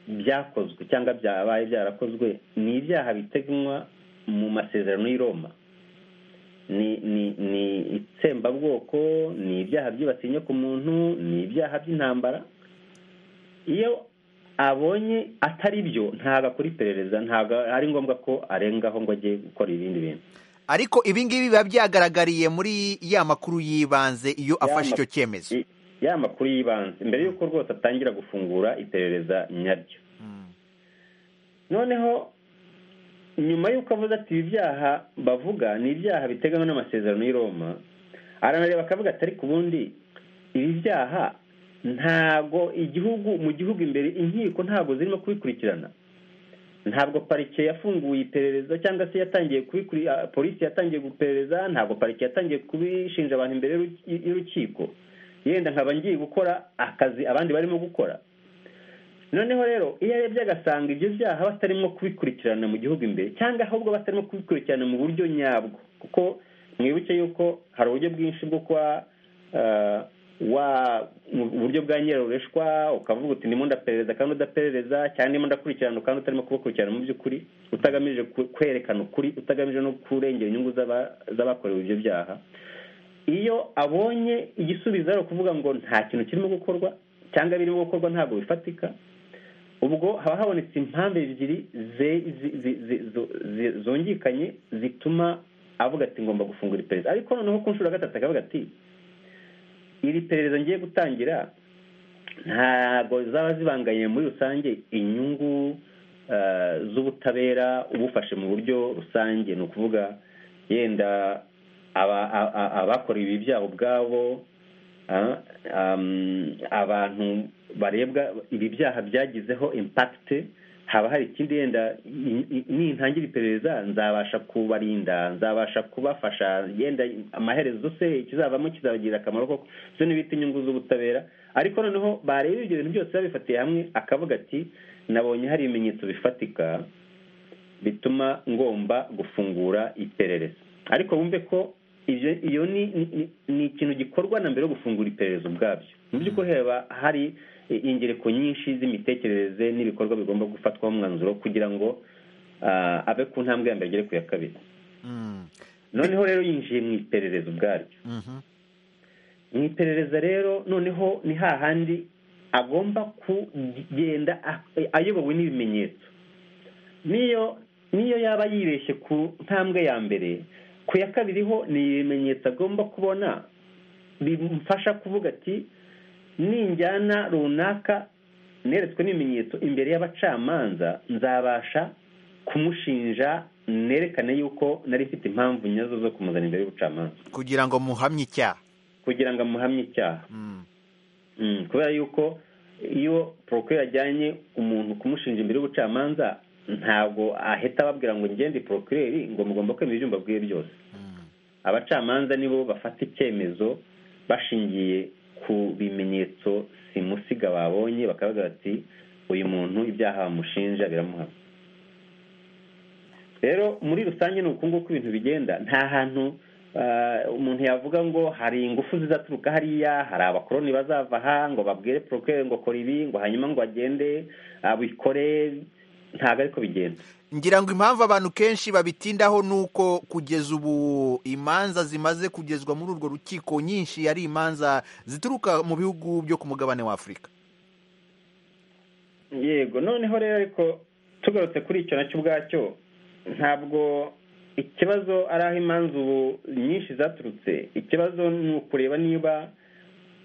byakozwe cyangwa byabaye byarakozwe ni ibyaha biteganywa mu masezerano y'i Roma ni ni ni itsembabwoko ni ibyaha byibasiye inyoko muntu ni ibyaha by'intambara iyo abonye atari byo ntabwo akora iperereza ntabwo ari ngombwa ko arengaho ngo ajye gukora ibindi bintu ariko ibi ngibi biba byagaragariye muri ya makuru y'ibanze iyo afashe icyo cyemezo I- ya makuru y'ibanze mbere y'uko rwose atangira gufungura iperereza nyaryo Mm. noneho nyuma y'uko avuze ati ibi byaha bavuga ni ibyaha biteganywa n'amasezerano y'i Roma aranareba akavuga ati ariko ubundi ibi byaha ntabwo igihugu mu gihugu imbere inkiko ntabwo zirimo kubikurikirana ntabwo parike yafunguye iperereza cyangwa se yatangiye kubikuri ah, polisi yatangiye guperereza ntabwo parike yatangiye kubishinja abantu imbere y'uruki- y'urukiko yenda nkaba ngiye gukora akazi abandi barimo gukora noneho rero iyo arebye agasanga ibyo byaha batarimo kubikurikirana mu gihugu imbere cyangwa ahubwo batarimo kubikurikirana mu buryo nyabwo kuko mwibuke yuko hari uburyo bwinshi bwo kuba ah, wa mu buryo bwa nyirarureshwa ukavuga uti ndimo ndaperereza kandi udaperereza cyangwa ndimo ndakurikirana kandi utarimo kubakurikirana mu by'ukuri utagamije ku- kwerekana ukuri utagamije no kurengera inyungu z'aba- z'abakorewe ibyo byaha iyo abonye igisubizo ari ukuvuga ngo nta kintu kirimo gukorwa cyangwa birimo gukorwa ntabwo bifatika ubwo haba habonetse impamvu ebyiri ze- zi- zi- zi- zo- zi- zungikanye zituma avuga ati ngomba gufungura iperereza ariko noneho ku nshuro ya gatatu akavuga ati iri perereza ngiye gutangira ntabwo zaba zibanganye muri rusange inyungu eh, z'ubutabera ubufashe mu buryo rusange ni ukuvuga yenda aba- a- a- abakorewe ibi byaha ubwabo ah, um, abantu barebwa ibi byaha byagizeho impact haba hari ikindi yenda i- i- nintangira iperereza nzabasha kubarinda nzabasha kubafasha yenda amaherezo se ikizavamo kizabagirira akamaro koko zo n'ibita inyungu z'ubutabera ariko noneho bareba ibyo bintu byose babifatiye hamwe akavuga ati nabonye hari ibimenyetso bifatika bituma ngomba gufungura iperereza ariko bumve ko ibyo iyo ni ni- ni- ni ikintu gikorwa na mbere yo gufungura iperereza ubwabyo mu by'ukuri haba hari e, ingereko nyinshi z'imitekerereze n'ibikorwa bigomba gufatwaho umwanzuro kugira ngo ah, abe ku ntambwe ya mbere agere ku ya kabiri Mm. noneho rero yinjiye mu iperereza ubwaryo Mhm. mu iperereza rero noneho ni hahandi agomba kugenda a- ayobowe n'ibimenyetso niyo niyo yaba yibeshye ku ntambwe ya mbere ku ya kabiri ho ni ibimenyetso agomba kubona bimufasha kuvuga ati ninjyana runaka neretswe n'ibimenyetso imbere y'abacamanza nzabasha kumushinja nerekane yuko nari mfite impamvu nyazo zo kumuzana imbere y'ubucamanza kugira ngo muhamye icyaha kugira ngo amuhamye icyaha Mm. Mm, kubera yuko iyo porokireri ajyanye umuntu kumushinja imbere y'ubucamanza ntabwo ahita ababwira ngo ngende porokireri ngo mugomba kwemera ibyo mbabwiye byose Mm. abacamanza nibo bafata icyemezo bashingiye ku bimenyetso simusiga babonye bakavuga bati uyu muntu ibyaha bamushinja biramuhamya rero muri rusange ni uku nguku ibintu bigenda nta hantu ah, umuntu yavuga ngo hari ingufu zizaturuka hariya hari abakoroni bazava aha ngo babwire porokere ngo kora ibi ngo hanyuma ngo agende abikore ntabwo ariko bigenda ngira ngo impamvu abantu kenshi babitindaho ni uko kugeza ubu imanza zimaze kugezwa muri urwo rukiko nyinshi ari imanza zituruka mu bihugu byo ku mugabane wa afurika yego noneho rero ariko tugarutse kuri icyo nacyo ubwacyo ntabwo ikibazo ari aho imanza ubu nyinshi zaturutse ikibazo ni ukureba niba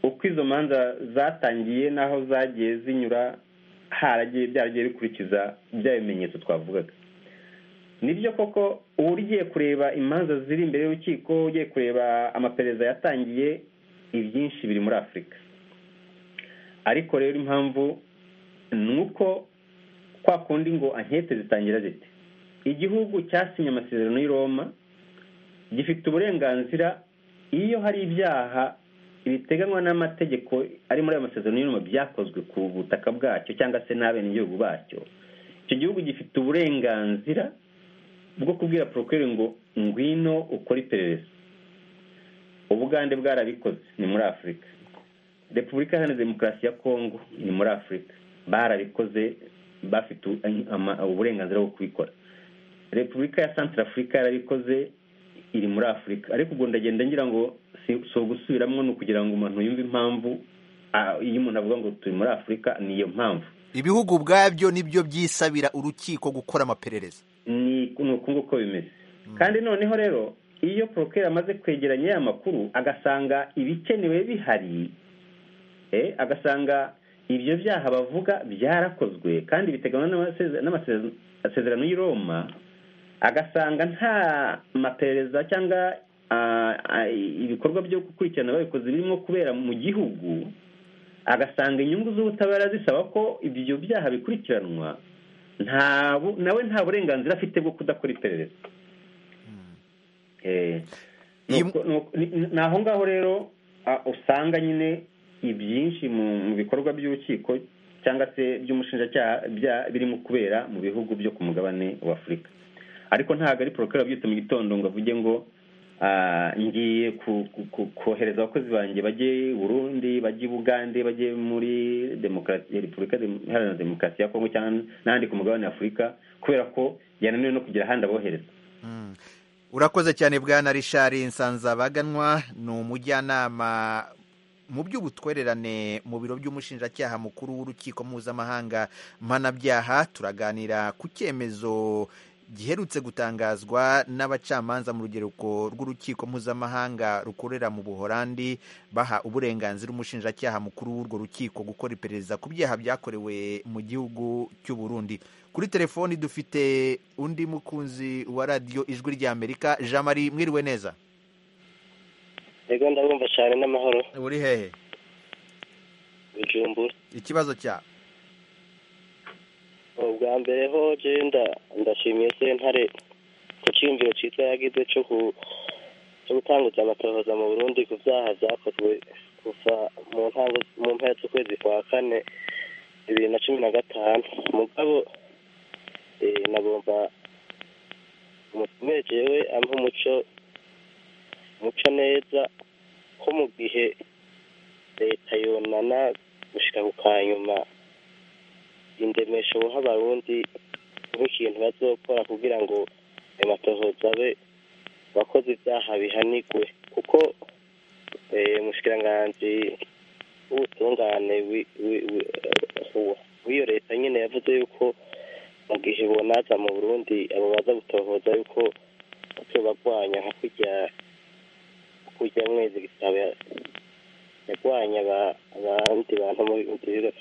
uko izo manza zatangiye n'aho zagiye zinyura haragiye byaragiye bikurikiza bya bimenyetso twavugaga nibyo koko uba ugiye kureba imanza ziri imbere y'urukiko ugiye kureba amaperereza yatangiye ibyinshi biri muri afurika ariko rero impamvu ni uko kwa kundi ngo ankete zitangira ziti igihugu cyasinye amasezerano y'i Roma gifite uburenganzira iyo hari ibyaha biteganywa n'amategeko ari muri ayo masezerano y'I Roma byakozwe ku butaka bwacyo cyangwa se n'abenegihugu bacyo icyo gihugu gifite uburenganzira bwo kubwira porokeri ngo ngwino ukore iperereza ubugande bwarabikoze ni muri afurika repubulika iharanira demokarasi ya kongo ni muri afurika barabikoze bafite uburenganzira bwo kubikora repubulika ya santara afurika yarabikoze iri muri afurika ariko ubwo ndagenda ngira ngo si ugusubiramo ni ukugira ngo umuntu yumve impamvu iyo umuntu avuga ngo turi muri afurika ni iyo mpamvu ibihugu ubwabyo nibyo byisabira urukiko gukora amaperereza ni uku nguko bimeze kandi noneho rero iyo porokere amaze kwegeranya ya makuru agasanga ibikenewe bihari agasanga ibyo byaha bavuga byarakozwe kandi biteganywa n'amasezerano y'i Roma agasanga nta maperereza cyangwa ibikorwa byo gukurikirana babikoze birimo kubera mu gihugu agasanga inyungu z'ubutabera zisaba ko ibyo byaha bikurikiranwa nawe nta burenganzira afite bwo kudakora iperereza ni aho ngaho rero usanga nyine ibyinshi mu bikorwa by'urukiko cyangwa se by'umushinjacyaha birimo kubera mu bihugu byo ku mugabane wa afurika ariko ntabwo ari porokara wabyutse mu gitondo ngo avuge ngo ngiye kohereza abakozi banjye bajye burundi bajye i bugande bajye muri repubulika iharanira demokarasi ya kongo cyangwa n'ahandi ku mugabane wa afurika kubera ko yananiwe no kugira ahandi abohereza urakoze cyane bwana Richard nsanzabaganwa ni umujyanama mu by'ubutwererane mu biro by'umushinjacyaha mukuru w'urukiko mpuzamahanga mpanabyaha turaganira ku cyemezo giherutse gutangazwa n'abacamanza mu rugereko rw'urukiko mpuzamahanga rukorera mu buhorandi baha uburenganzira umushinjacyaha mukuru w'urwo rukiko gukora iperereza ku byaha byakorewe mu gihugu cy'u Burundi kuri telefoni dufite undi mukunzi wa radiyo ijwi ry'amerika jean marie mwiriwe neza yego ndabumva cyane n'amahoro uri hehe bijumbura ikibazo cya ubwa mbere ho jenda ndashimiye sentare ku cyiyumviro cyiza yagize cyo gutangutsa amatohoza mu burundi ku byaha byakozwe kuva mu ntango mu mpera z'ukwezi kwa kane bibiri na cumi na gatanu mugabo nagomba umumejewe ampa umuco muca neza ko mu gihe leta yunana gushyira ku kanyuma indemesho buha abarundi nk'ikintu bazokora kugira ngo ayo matohoza abe abakoze ibyaha bihanigwe kuko umushikiranganji w'ubutungane w'iyo leta nyine yavuze yuko mu gihe bonaza mu burundi abo baza gutohoza yuko batubagwanya nka kurya kujya mwezi gitabo yagwanya abandi bantu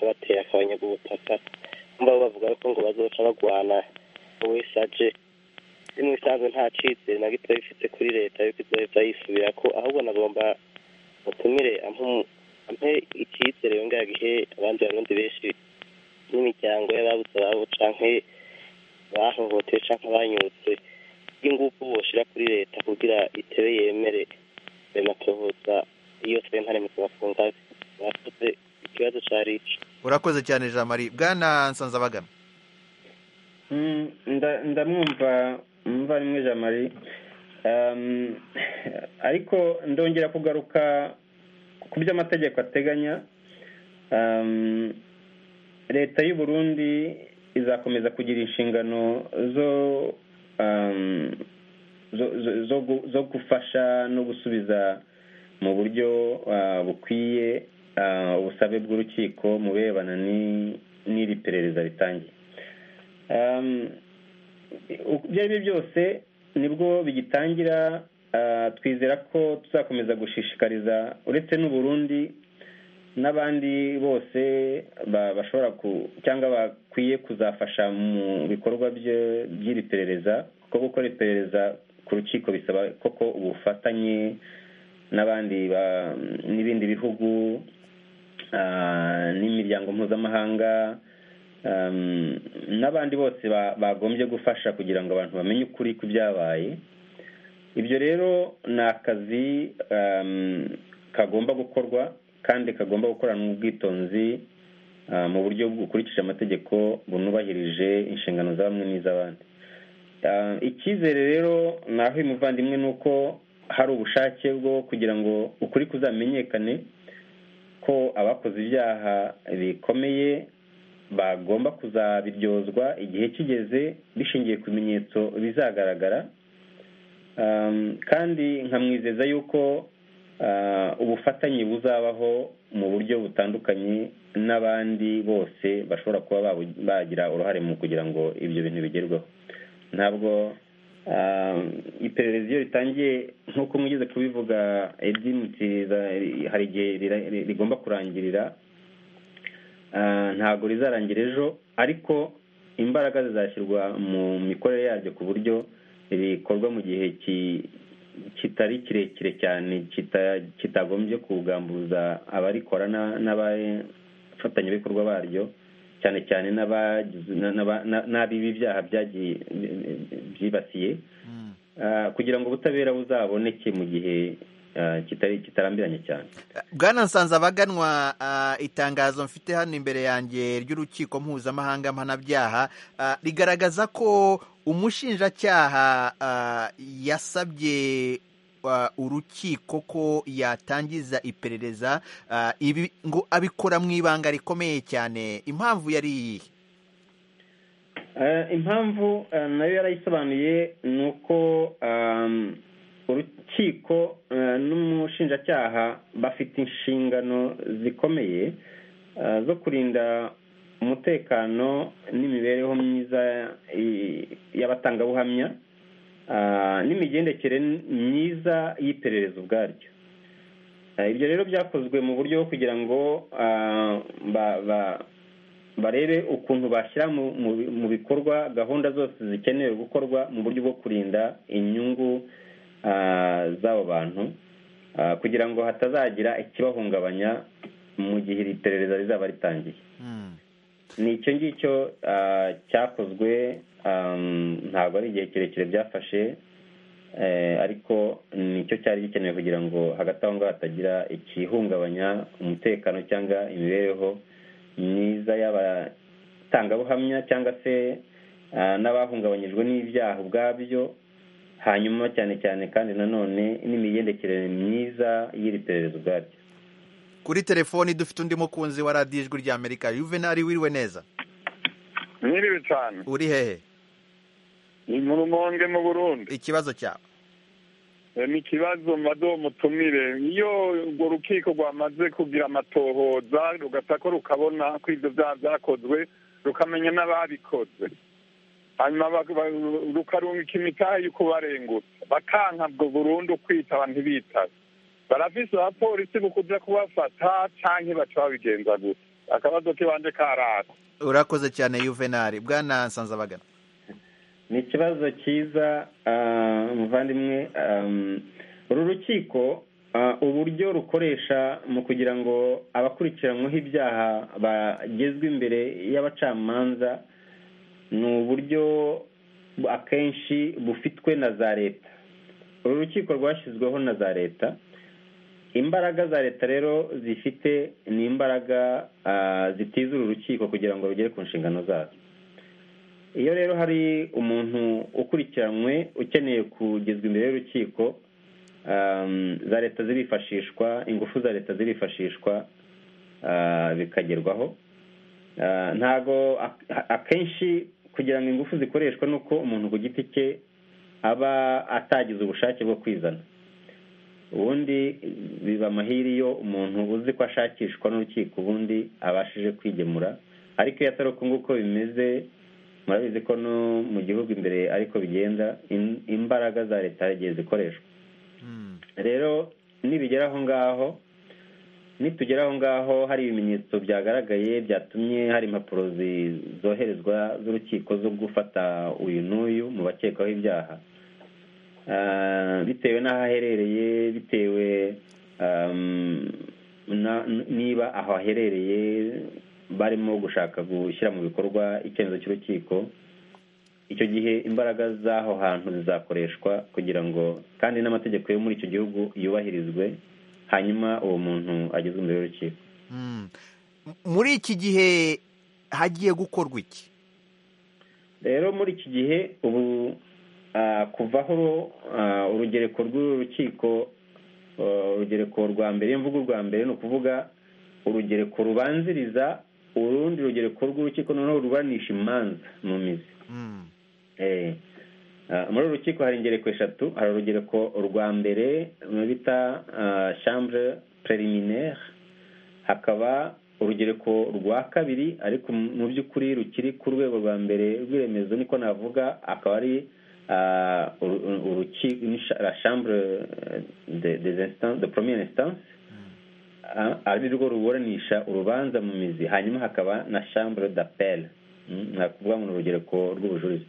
bateye akabanya ubutaka mbabo bavuga yuko ngo bazoca bagwana wese aje mu bisanzwe nta cyizere na gito bifite kuri leta yuko izoheza yisubira ko ahubwo nagomba mutumire ampe icyizere yongera gihe abandi barundi benshi n'imiryango y'ababuze ababo canke bahohotewe canke banyutse y'ingufu boshira kuri leta kugira itebe yemere matohoza iyo sentare mutwafunga bakoze ikibazo cya rici urakoze cyane jean marie bwana nsanzabagana ndamwumva mva rimwe jean marie ariko ndongera kugaruka ku byo amategeko ateganya leta y'u Burundi izakomeza kugira inshingano zo zo gufasha no gusubiza mu buryo bukwiye ubusabe bw'urukiko mu birebana n'iri perereza ritangiye ibyo ari byo byose nibwo bigitangira ah, twizera ko tuzakomeza gushishikariza uretse n'u Burundi n'abandi bose ba- bashobora ku cyangwa bakwiye kuzafasha mu bikorwa bye- by'iri perereza kuko gukora iperereza ku rukiko bisaba koko ubufatanye n'abandi ba- n'ibindi bihugu ah, n'imiryango mpuzamahanga um, n'abandi bose ba- bagombye gufasha kugira ngo abantu bamenye ukuri ku byabaye ibyo rero ni akazi um, kagomba gukorwa kandi kagomba gukoranwa ubwitonzi ah, mu buryo bukurikije amategeko bunubahirije inshingano za bamwe n'iz'abandi Ah, icyizere rero naho uyu muvandimwe ni uko hari ubushake bwo kugira ngo ukuri kuzamenyekane ko abakoze ibyaha bikomeye bagomba kuzabiryozwa igihe kigeze bishingiye ku bimenyetso bizagaragara Um, kandi nkamwizeza yuko ah, ubufatanye buzabaho mu buryo butandukanye n'abandi bose bashobora kuba babu- bagira uruhare mu kugira ngo ibyo bintu bigerweho ntabwo ah, iperereza iyo ritangiye nk'uko mwigeze kubivuga Eddy, mutiriza hari igihe rira- ri- rigomba kurangirira Ah, ntabwo rizarangira ejo ariko imbaraga zizashyirwa mu mikorere yaryo ku buryo rikorwa mu gihe ki- kitari kirekire cyane kita- kitagombye kugambuza abarikora na- n'abafatanyabikorwa baryo cyane cyane n'abagize- na- n'aba- na- n'ab'ibi byaha byagiye byibasiye Mm. Ah, kugira ngo ubutabera buzaboneke mu gihe ah, kitari kitarambiranye cyane bwana nsanze abaganwa ah, itangazo mfite hano imbere yanjye ry'urukiko mpuzamahanga mpanabyaha ah, rigaragaza ko umushinjacyaha ah, yasabye ah, urukiko ko yatangiza iperereza ah, ibi ngo abikora mu ibanga rikomeye cyane impamvu yari iyihe Eh, impamvu eh, nayo yarayisobanuye ni uko ehm, urukiko eh, n'umushinjacyaha bafite inshingano zikomeye eh, zo kurinda umutekano n'imibereho myiza eh, y'abatangabuhamya ah, n'imigendekere myiza y'iperereza ubwaryo Eh, ibyo rero byakozwe mu buryo bwo kugira ngo ah, ba- ba- barebe ukuntu bashyira mu- mu- mu bikorwa gahunda zose zikenewe gukorwa mu buryo bwo kurinda inyungu ah, z'abo bantu ah, kugira ngo hatazagira ikibahungabanya mu gihe iri perereza rizaba ritangiye Mm. ni icyo ngicyo ah, cyakozwe am, ntabwo ari igihe kirekire byafashe eh, ariko nicyo cyari gikenewe kugira ngo hagati aho ngaho hatagira ikihungabanya umutekano cyangwa imibereho myiza y'abatangabuhamya cyangwa se ah, n'abahungabanyijwe n'ibyaha ubwabyo hanyuma cyane cyane kandi nanone n'imigendekere myiza y'iri perereza ubwaryo kuri telefoni dufite undi mukunzi wa radiyo ijwi ry'amerika juvenali wiriwe neza Mwiriwe cyane uri hehe ni mu rumonge mu burundi ikibazo cyawe Eh, ni ikibazo mado mutumire iyo urwo rukiko rwamaze kugira amatohoza rugata ko rukabona ko ibyo byaha byakozwe rukamenya n'ababikoze hanyuma bak- ba- rukarungika imitahe yo kubarengutsa bakanka bwo burundu kwitaba ntibitabe barafise abapolisi bukuja kubafata canke baca babigenza gusa akabazo kibanje karaka urakoze cyane juvenali bwana nsanzabagana ni ikibazo cyiza ah, muvandimwe am, uru rukiko ah, uburyo rukoresha mu kugira ngo abakurikiranyweho ibyaha bagezwe imbere y'abacamanza ni uburyo bu- akenshi bufitwe na za leta uru rukiko rwashyizweho na za leta imbaraga za leta rero zifite ni imbaraga ah, zitiza uru rukiko kugira ngo rugere ku nshingano zazo iyo rero hari umuntu ukurikiranywe ukeneye kugezwa imbere y'urukiko um, za leta zirifashishwa ingufu za leta zirifashishwa ah, bikagerwaho Ah, ntago ak- akenshi kugira ngo ingufu zikoreshwe ni uko umuntu ku giti cye aba atagize ubushake bwo kwizana ubundi biba amahiri iyo umuntu uzi ko ashakishwa n'urukiko ubundi abashije kwigemura ariko iyo atari uko nguko bimeze murabizi ko no mu gihugu imbere ariko bigenda im- imbaraga za leta zagiye zikoreshwa rero nibigera aho ngaho nitugera aho ngaho hari ibimenyetso byagaragaye byatumye hari impapuro zi- zoherezwa z'urukiko zo gufata uyu n'uyu mu bakekwaho ibyaha Ah, bitewe n'aho aherereye bitewe um, na- niba aho aherereye barimo gushaka gushyira mu bikorwa icyemezo cy'urukiko icyo gihe imbaraga z'aho hantu zizakoreshwa kugira ngo kandi n'amategeko yo muri icyo gihugu yubahirizwe hanyuma uwo muntu agezwe imbere y'urukiko Mm. M- muri iki gihe hagiye gukorwa iki rero muri iki gihe ubu ah, kuva aho ah, urugereko rw'urukiko ah, urugereko rwa mbere iyo mvuga urwa mbere ni ukuvuga urugereko rubanziriza urundi rugereko rw'urukiko noneho ruburanisha imanza mu mizi Mm. Eh, ah, muri uru rukiko hari ingereko eshatu hari urugereko rwa mbere mu bita ah, chambre preliminaire hakaba urugereko rwa kabiri ariko mu by'ukuri rukiri ku rwego rwa mbere rw'iremezo niko navuga akaba ari ah, uru- uru- uruki- ni cha- la chambre eh, de- des instance de première instance ah, ari rwo ruburanisha urubanza mu mizi hanyuma hakaba na chambre d'appel Mm, ni ukuvuga ngo ni urugereko rw'ubujurire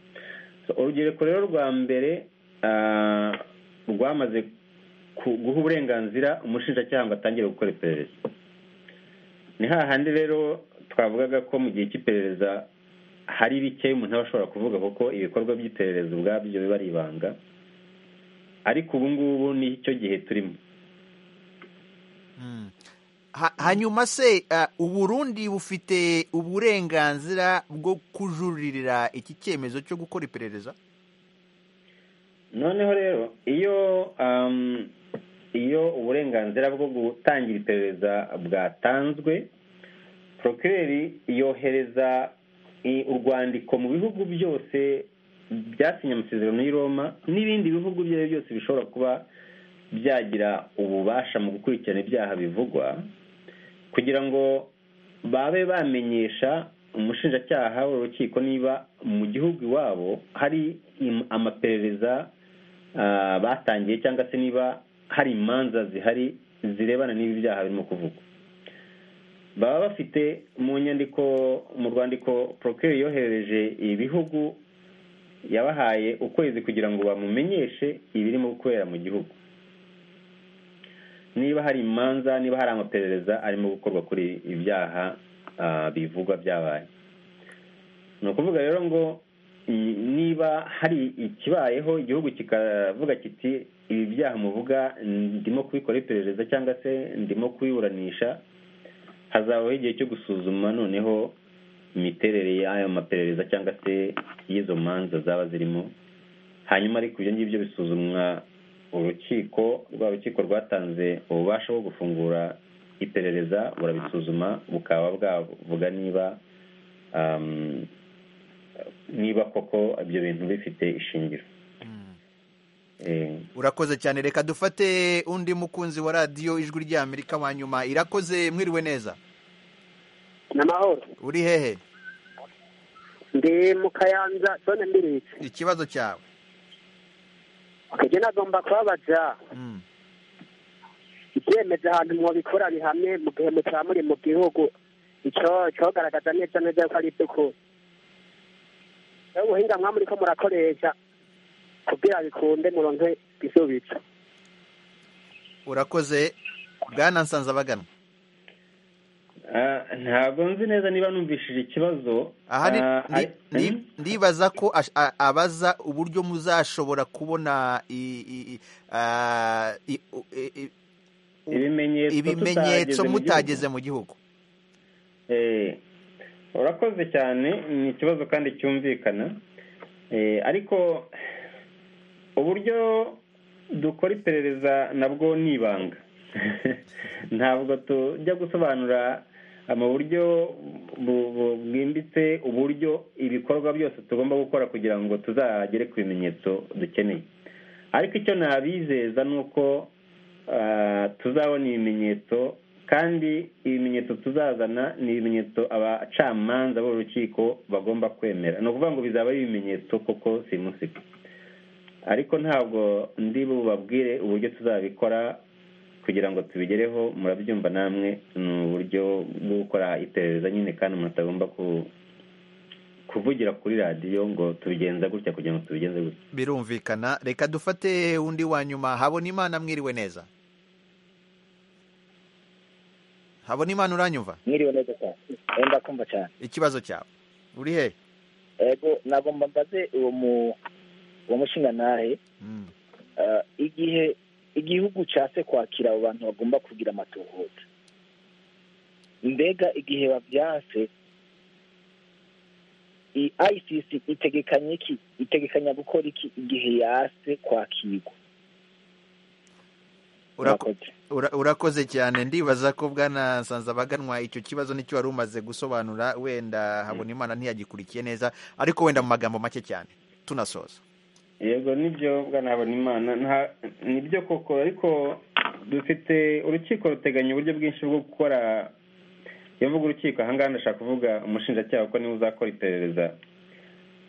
So, urugereko rero rwa mbere ah, rwamaze ku- guha uburenganzira umushinjacyaha ngo atangire gukora iperereza ni hahandi rero twavugaga ko mu gihe cy'iperereza hari bike umuntu aba ashobora kuvuga kuko ibikorwa by'iperereza ubwabyo biba ari ibanga ariko ubu ngubu ni cyo gihe turimo Mm. Ha- hanyuma se ah, uburundi bufite uburenganzira bwo kujuririra iki cyemezo cyo gukora iperereza noneho rero iyo um, iyo uburenganzira bwo gutangira iperereza bwatanzwe porokireri yohereza i- urwandiko mu bihugu byose byasinye amasezerano y'i roma n'ibindi bihugu ibyo ari byo byose bishobora kuba byagira ububasha mu gukurikirana ibyaha bivugwa kugira ngo babe bamenyesha umushinjacyaha w'urukiko niba mu gihugu iwabo hari im- amaperereza ah, batangiye cyangwa se niba hari imanza zihari zirebana n'ibi byaha birimo kuvugwa baba bafite mu nyandiko mu rwandiko porokeri yoherereje ibihugu yabahaye ukwezi kugira ngo bamumenyeshe ibirimo gukorera mu gihugu niba hari imanza niba hari amaperereza arimo gukorwa kuri ibyaha ah, bivugwa byabaye ni ukuvuga rero ngo i- niba hari ikibayeho igihugu kikavuga kiti ibi byaha muvuga ndimo kubikora iperereza cyangwa se ndimo kubiburanisha hazabaho igihe cyo gusuzuma noneho imiterere y'ayo maperereza cyangwa se y'izo manza zaba zirimo hanyuma ariko ibyo ngibyo bisuzumwa urukiko rwa rukiko rwatanze ububasha bwo gufungura iperereza burabisuzuma bukaba bwavuga niba um, niba koko ibyo bintu bifite ishingiro Eh, urakoze cyane reka dufate undi mukunzi wa radiyo ijwi ry'amerika wa nyuma irakoze mwiriwe neza ni amahoro uri hehe ndi mu kayanza sone mbiritse ikibazo cyawe akajya nagomba kubabaza Mm. ibyemezo ahantu mubikora bihamye mu gihe mutaba muri mu gihugu icyo cyogaragaza neza neza ko ari iby'ukuri rero ubuhinga mwaba muri ko murakoresha kugira bikunde muronke ibisubizo urakoze bwana nsanzabaganwa ah, ntabwo nzi neza niba numvishije ikibazo aha ni- Ah, ni- ari- ni- ndibaza ko ash- a- abaza uburyo muzashobora kubona i- i- i- ah, i- u- i- i- u- ibimenyetso ibimenyetso tutageze mu gihugu. mutageze mu gihugu Eh, urakoze cyane ni ikibazo kandi cyumvikana Eh, ariko uburyo dukora iperereza nabwo ni ibanga ntabwo tujya gusobanura mu buryo bu- bu- bwimbitse uburyo ibikorwa byose tugomba gukora kugira ngo tuzagere ku bimenyetso dukeneye ariko icyo nabizeza ni uko ah, tuzabona ibimenyetso kandi ibimenyetso tuzazana ni ibimenyetso abacamanza b'urukiko bagomba kwemera ni ukuvuga ngo bizaba ari ibimenyetso koko simusiga ariko ntabwo ndi bubabwire uburyo tuzabikora kugira ngo tubigereho murabyumva namwe ni uburyo bwo gukora iperereza nyine kandi umuntu atagomba kuvugira kuri radiyo ngo tubigenza gutya kugira ngo tubigenze gutya birumvikana reka dufate undi wa nyuma habona imana mwiriwe neza habona imana uranyumva mwiriwe neza cyane wenda kumva cyane ikibazo cyawe uri he yego nagomba mbaze uwo mu uwo mushingantahe Eh, igihe igihugu cyase kwakira abo bantu bagomba kugira amatohoza mbega igihe babyase i- ICC itegekanya iki itegekanya gukora iki igihe yase kwakirwa Urako- Murakoze. ura- urakoze cyane ndibaza ko bwana Nsanzabaganwa icyo kibazo nicyo wari umaze gusobanura wenda habona imana ntiyagikurikiye neza ariko wenda mu magambo make cyane tunasoza yego nibyo bwana habonimana nta- nibyo koko ariko dufite urukiko ruteganya uburyo bwinshi bwo gukora iyo mvuga urukiko ahangaha ndashaka kuvuga umushinjacyaha ko niwe uzakora iperereza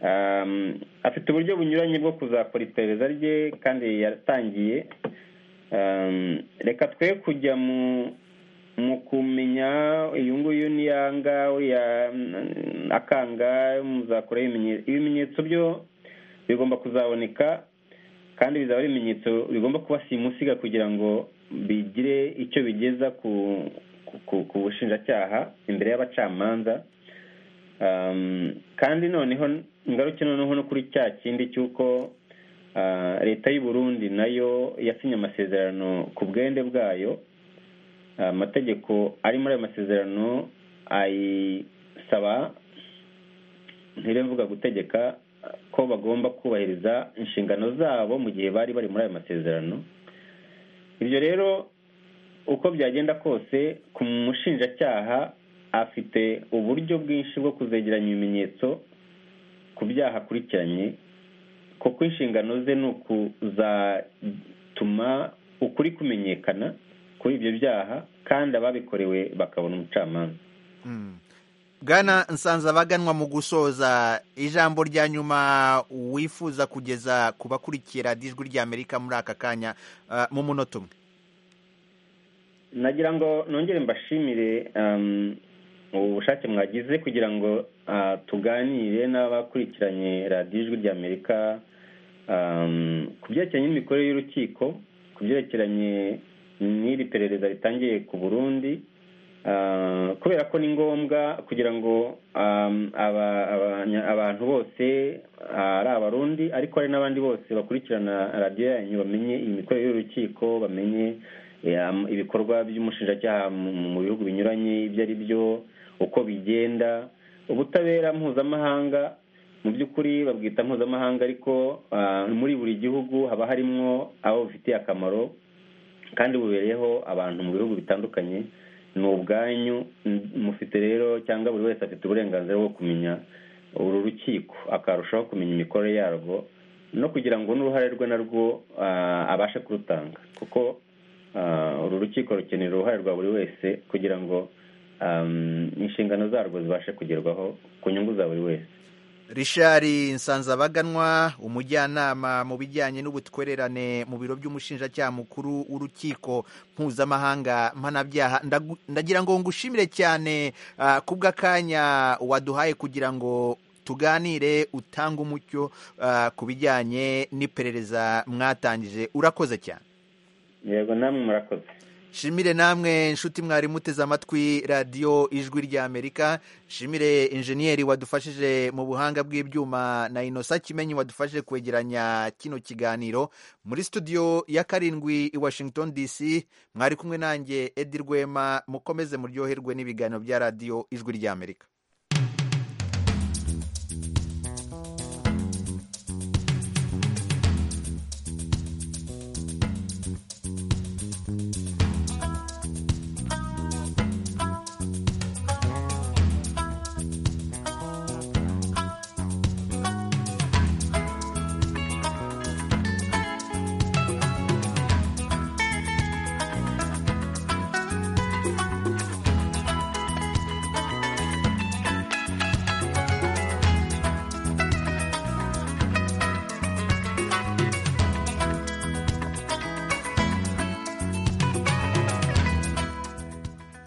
Um, afite uburyo bunyuranye bwo kuzakora iperereza rye kandi yaratangiye Um, reka twe kujya mu mu kumenya uyu nguyu niyanga uriya mm, akanga muzakoraho ibimenye- ibimenyetso byo bigomba kuzaboneka kandi bizaba ari ibimenyetso bigomba kuba simusiga kugira ngo bigire icyo bigeza ku ku, ku bushinjacyaha imbere y'abacamanza Um, kandi noneho ngaruke noneho no kuri cya kindi cy'uko ah, leta y'u Burundi nayo yasinye amasezerano ku bwende bwayo Ah, amategeko ari muri ayo masezerano ayisaba ntire mvuga gutegeka ko bagomba kubahiriza inshingano zabo mu gihe bari bari muri ayo masezerano ibyo rero uko byagenda kose ku mushinjacyaha afite uburyo bwinshi bwo kuzegeranya ibimenyetso ku byaha akurikiranye kuko inshingano ze ni ukuzatuma ukuri kumenyekana kuri ibyo byaha kandi ababikorewe bakabona umucamanza Mm. bwana Nsanzabaganwa mu gusoza ijambo rya nyuma wifuza kugeza ku bakurikira ijwi ry'amerika muri aka kanya ah, mu munota umwe nagira ngo nongere mbashimire um, ubushake mwagize kugira ngo ah, tuganire n'abakurikiranye radiyo ijwi ry'amerika um, ku byerekeranye n'imikorere y'urukiko ku byerekeranye n'iri perereza ritangiye ku burundi Ah, kubera ko ni ngombwa kugira ngo um, aba- abanya- abantu bose ah, ari abarundi ariko hari n'abandi bose bakurikirana radiyo yanyu bamenye imikorere y'urukiko bamenye eh, am- ibikorwa by'umushinjacyaha mu mu bihugu binyuranye ibyo ari byo uko bigenda ubutabera mpuzamahanga mu by'ukuri babwita mpuzamahanga ariko ah, muri buri gihugu haba harimo abo bifitiye akamaro kandi bubereyeho abantu mu bihugu bitandukanye ni ubwanyu m- mufite rero cyangwa buri wese afite uburenganzira bwo kumenya uru rukiko akarushaho kumenya imikorere yarwo no kugira ngo n'uruhare rwe narwo ah, abashe kurutanga kuko ah, uru rukiko rukenera uruhare rwa buri wese kugira ngo am, inshingano zarwo zibashe kugerwaho ku nyungu za buri wese Richard Nsanzabaganwa umujyanama mu bijyanye n'ubutwererane mu biro by'umushinjacyaha mukuru w'urukiko mpuzamahanga mpanabyaha Ndagu- ndagira ngo ngushimire cyane ah, kubw'akanya waduhaye kugira ngo tuganire utange umucyo ah, ku bijyanye n'iperereza mwatangije urakoze cyane yego namwe murakoze shimire namwe nshuti mwari muteze amatwi radiyo ijwi ry'amerika shimire injeniyeri wadufashije mu buhanga bw'ibyuma na inosa kimenyi wadufashije kwegeranya kino kiganiro muri studio ya karindwi i washington dc mwari kumwe nanjye edi rwema mukomeze muryoherwe n'ibiganiro bya radiyo ijwi ry'amerika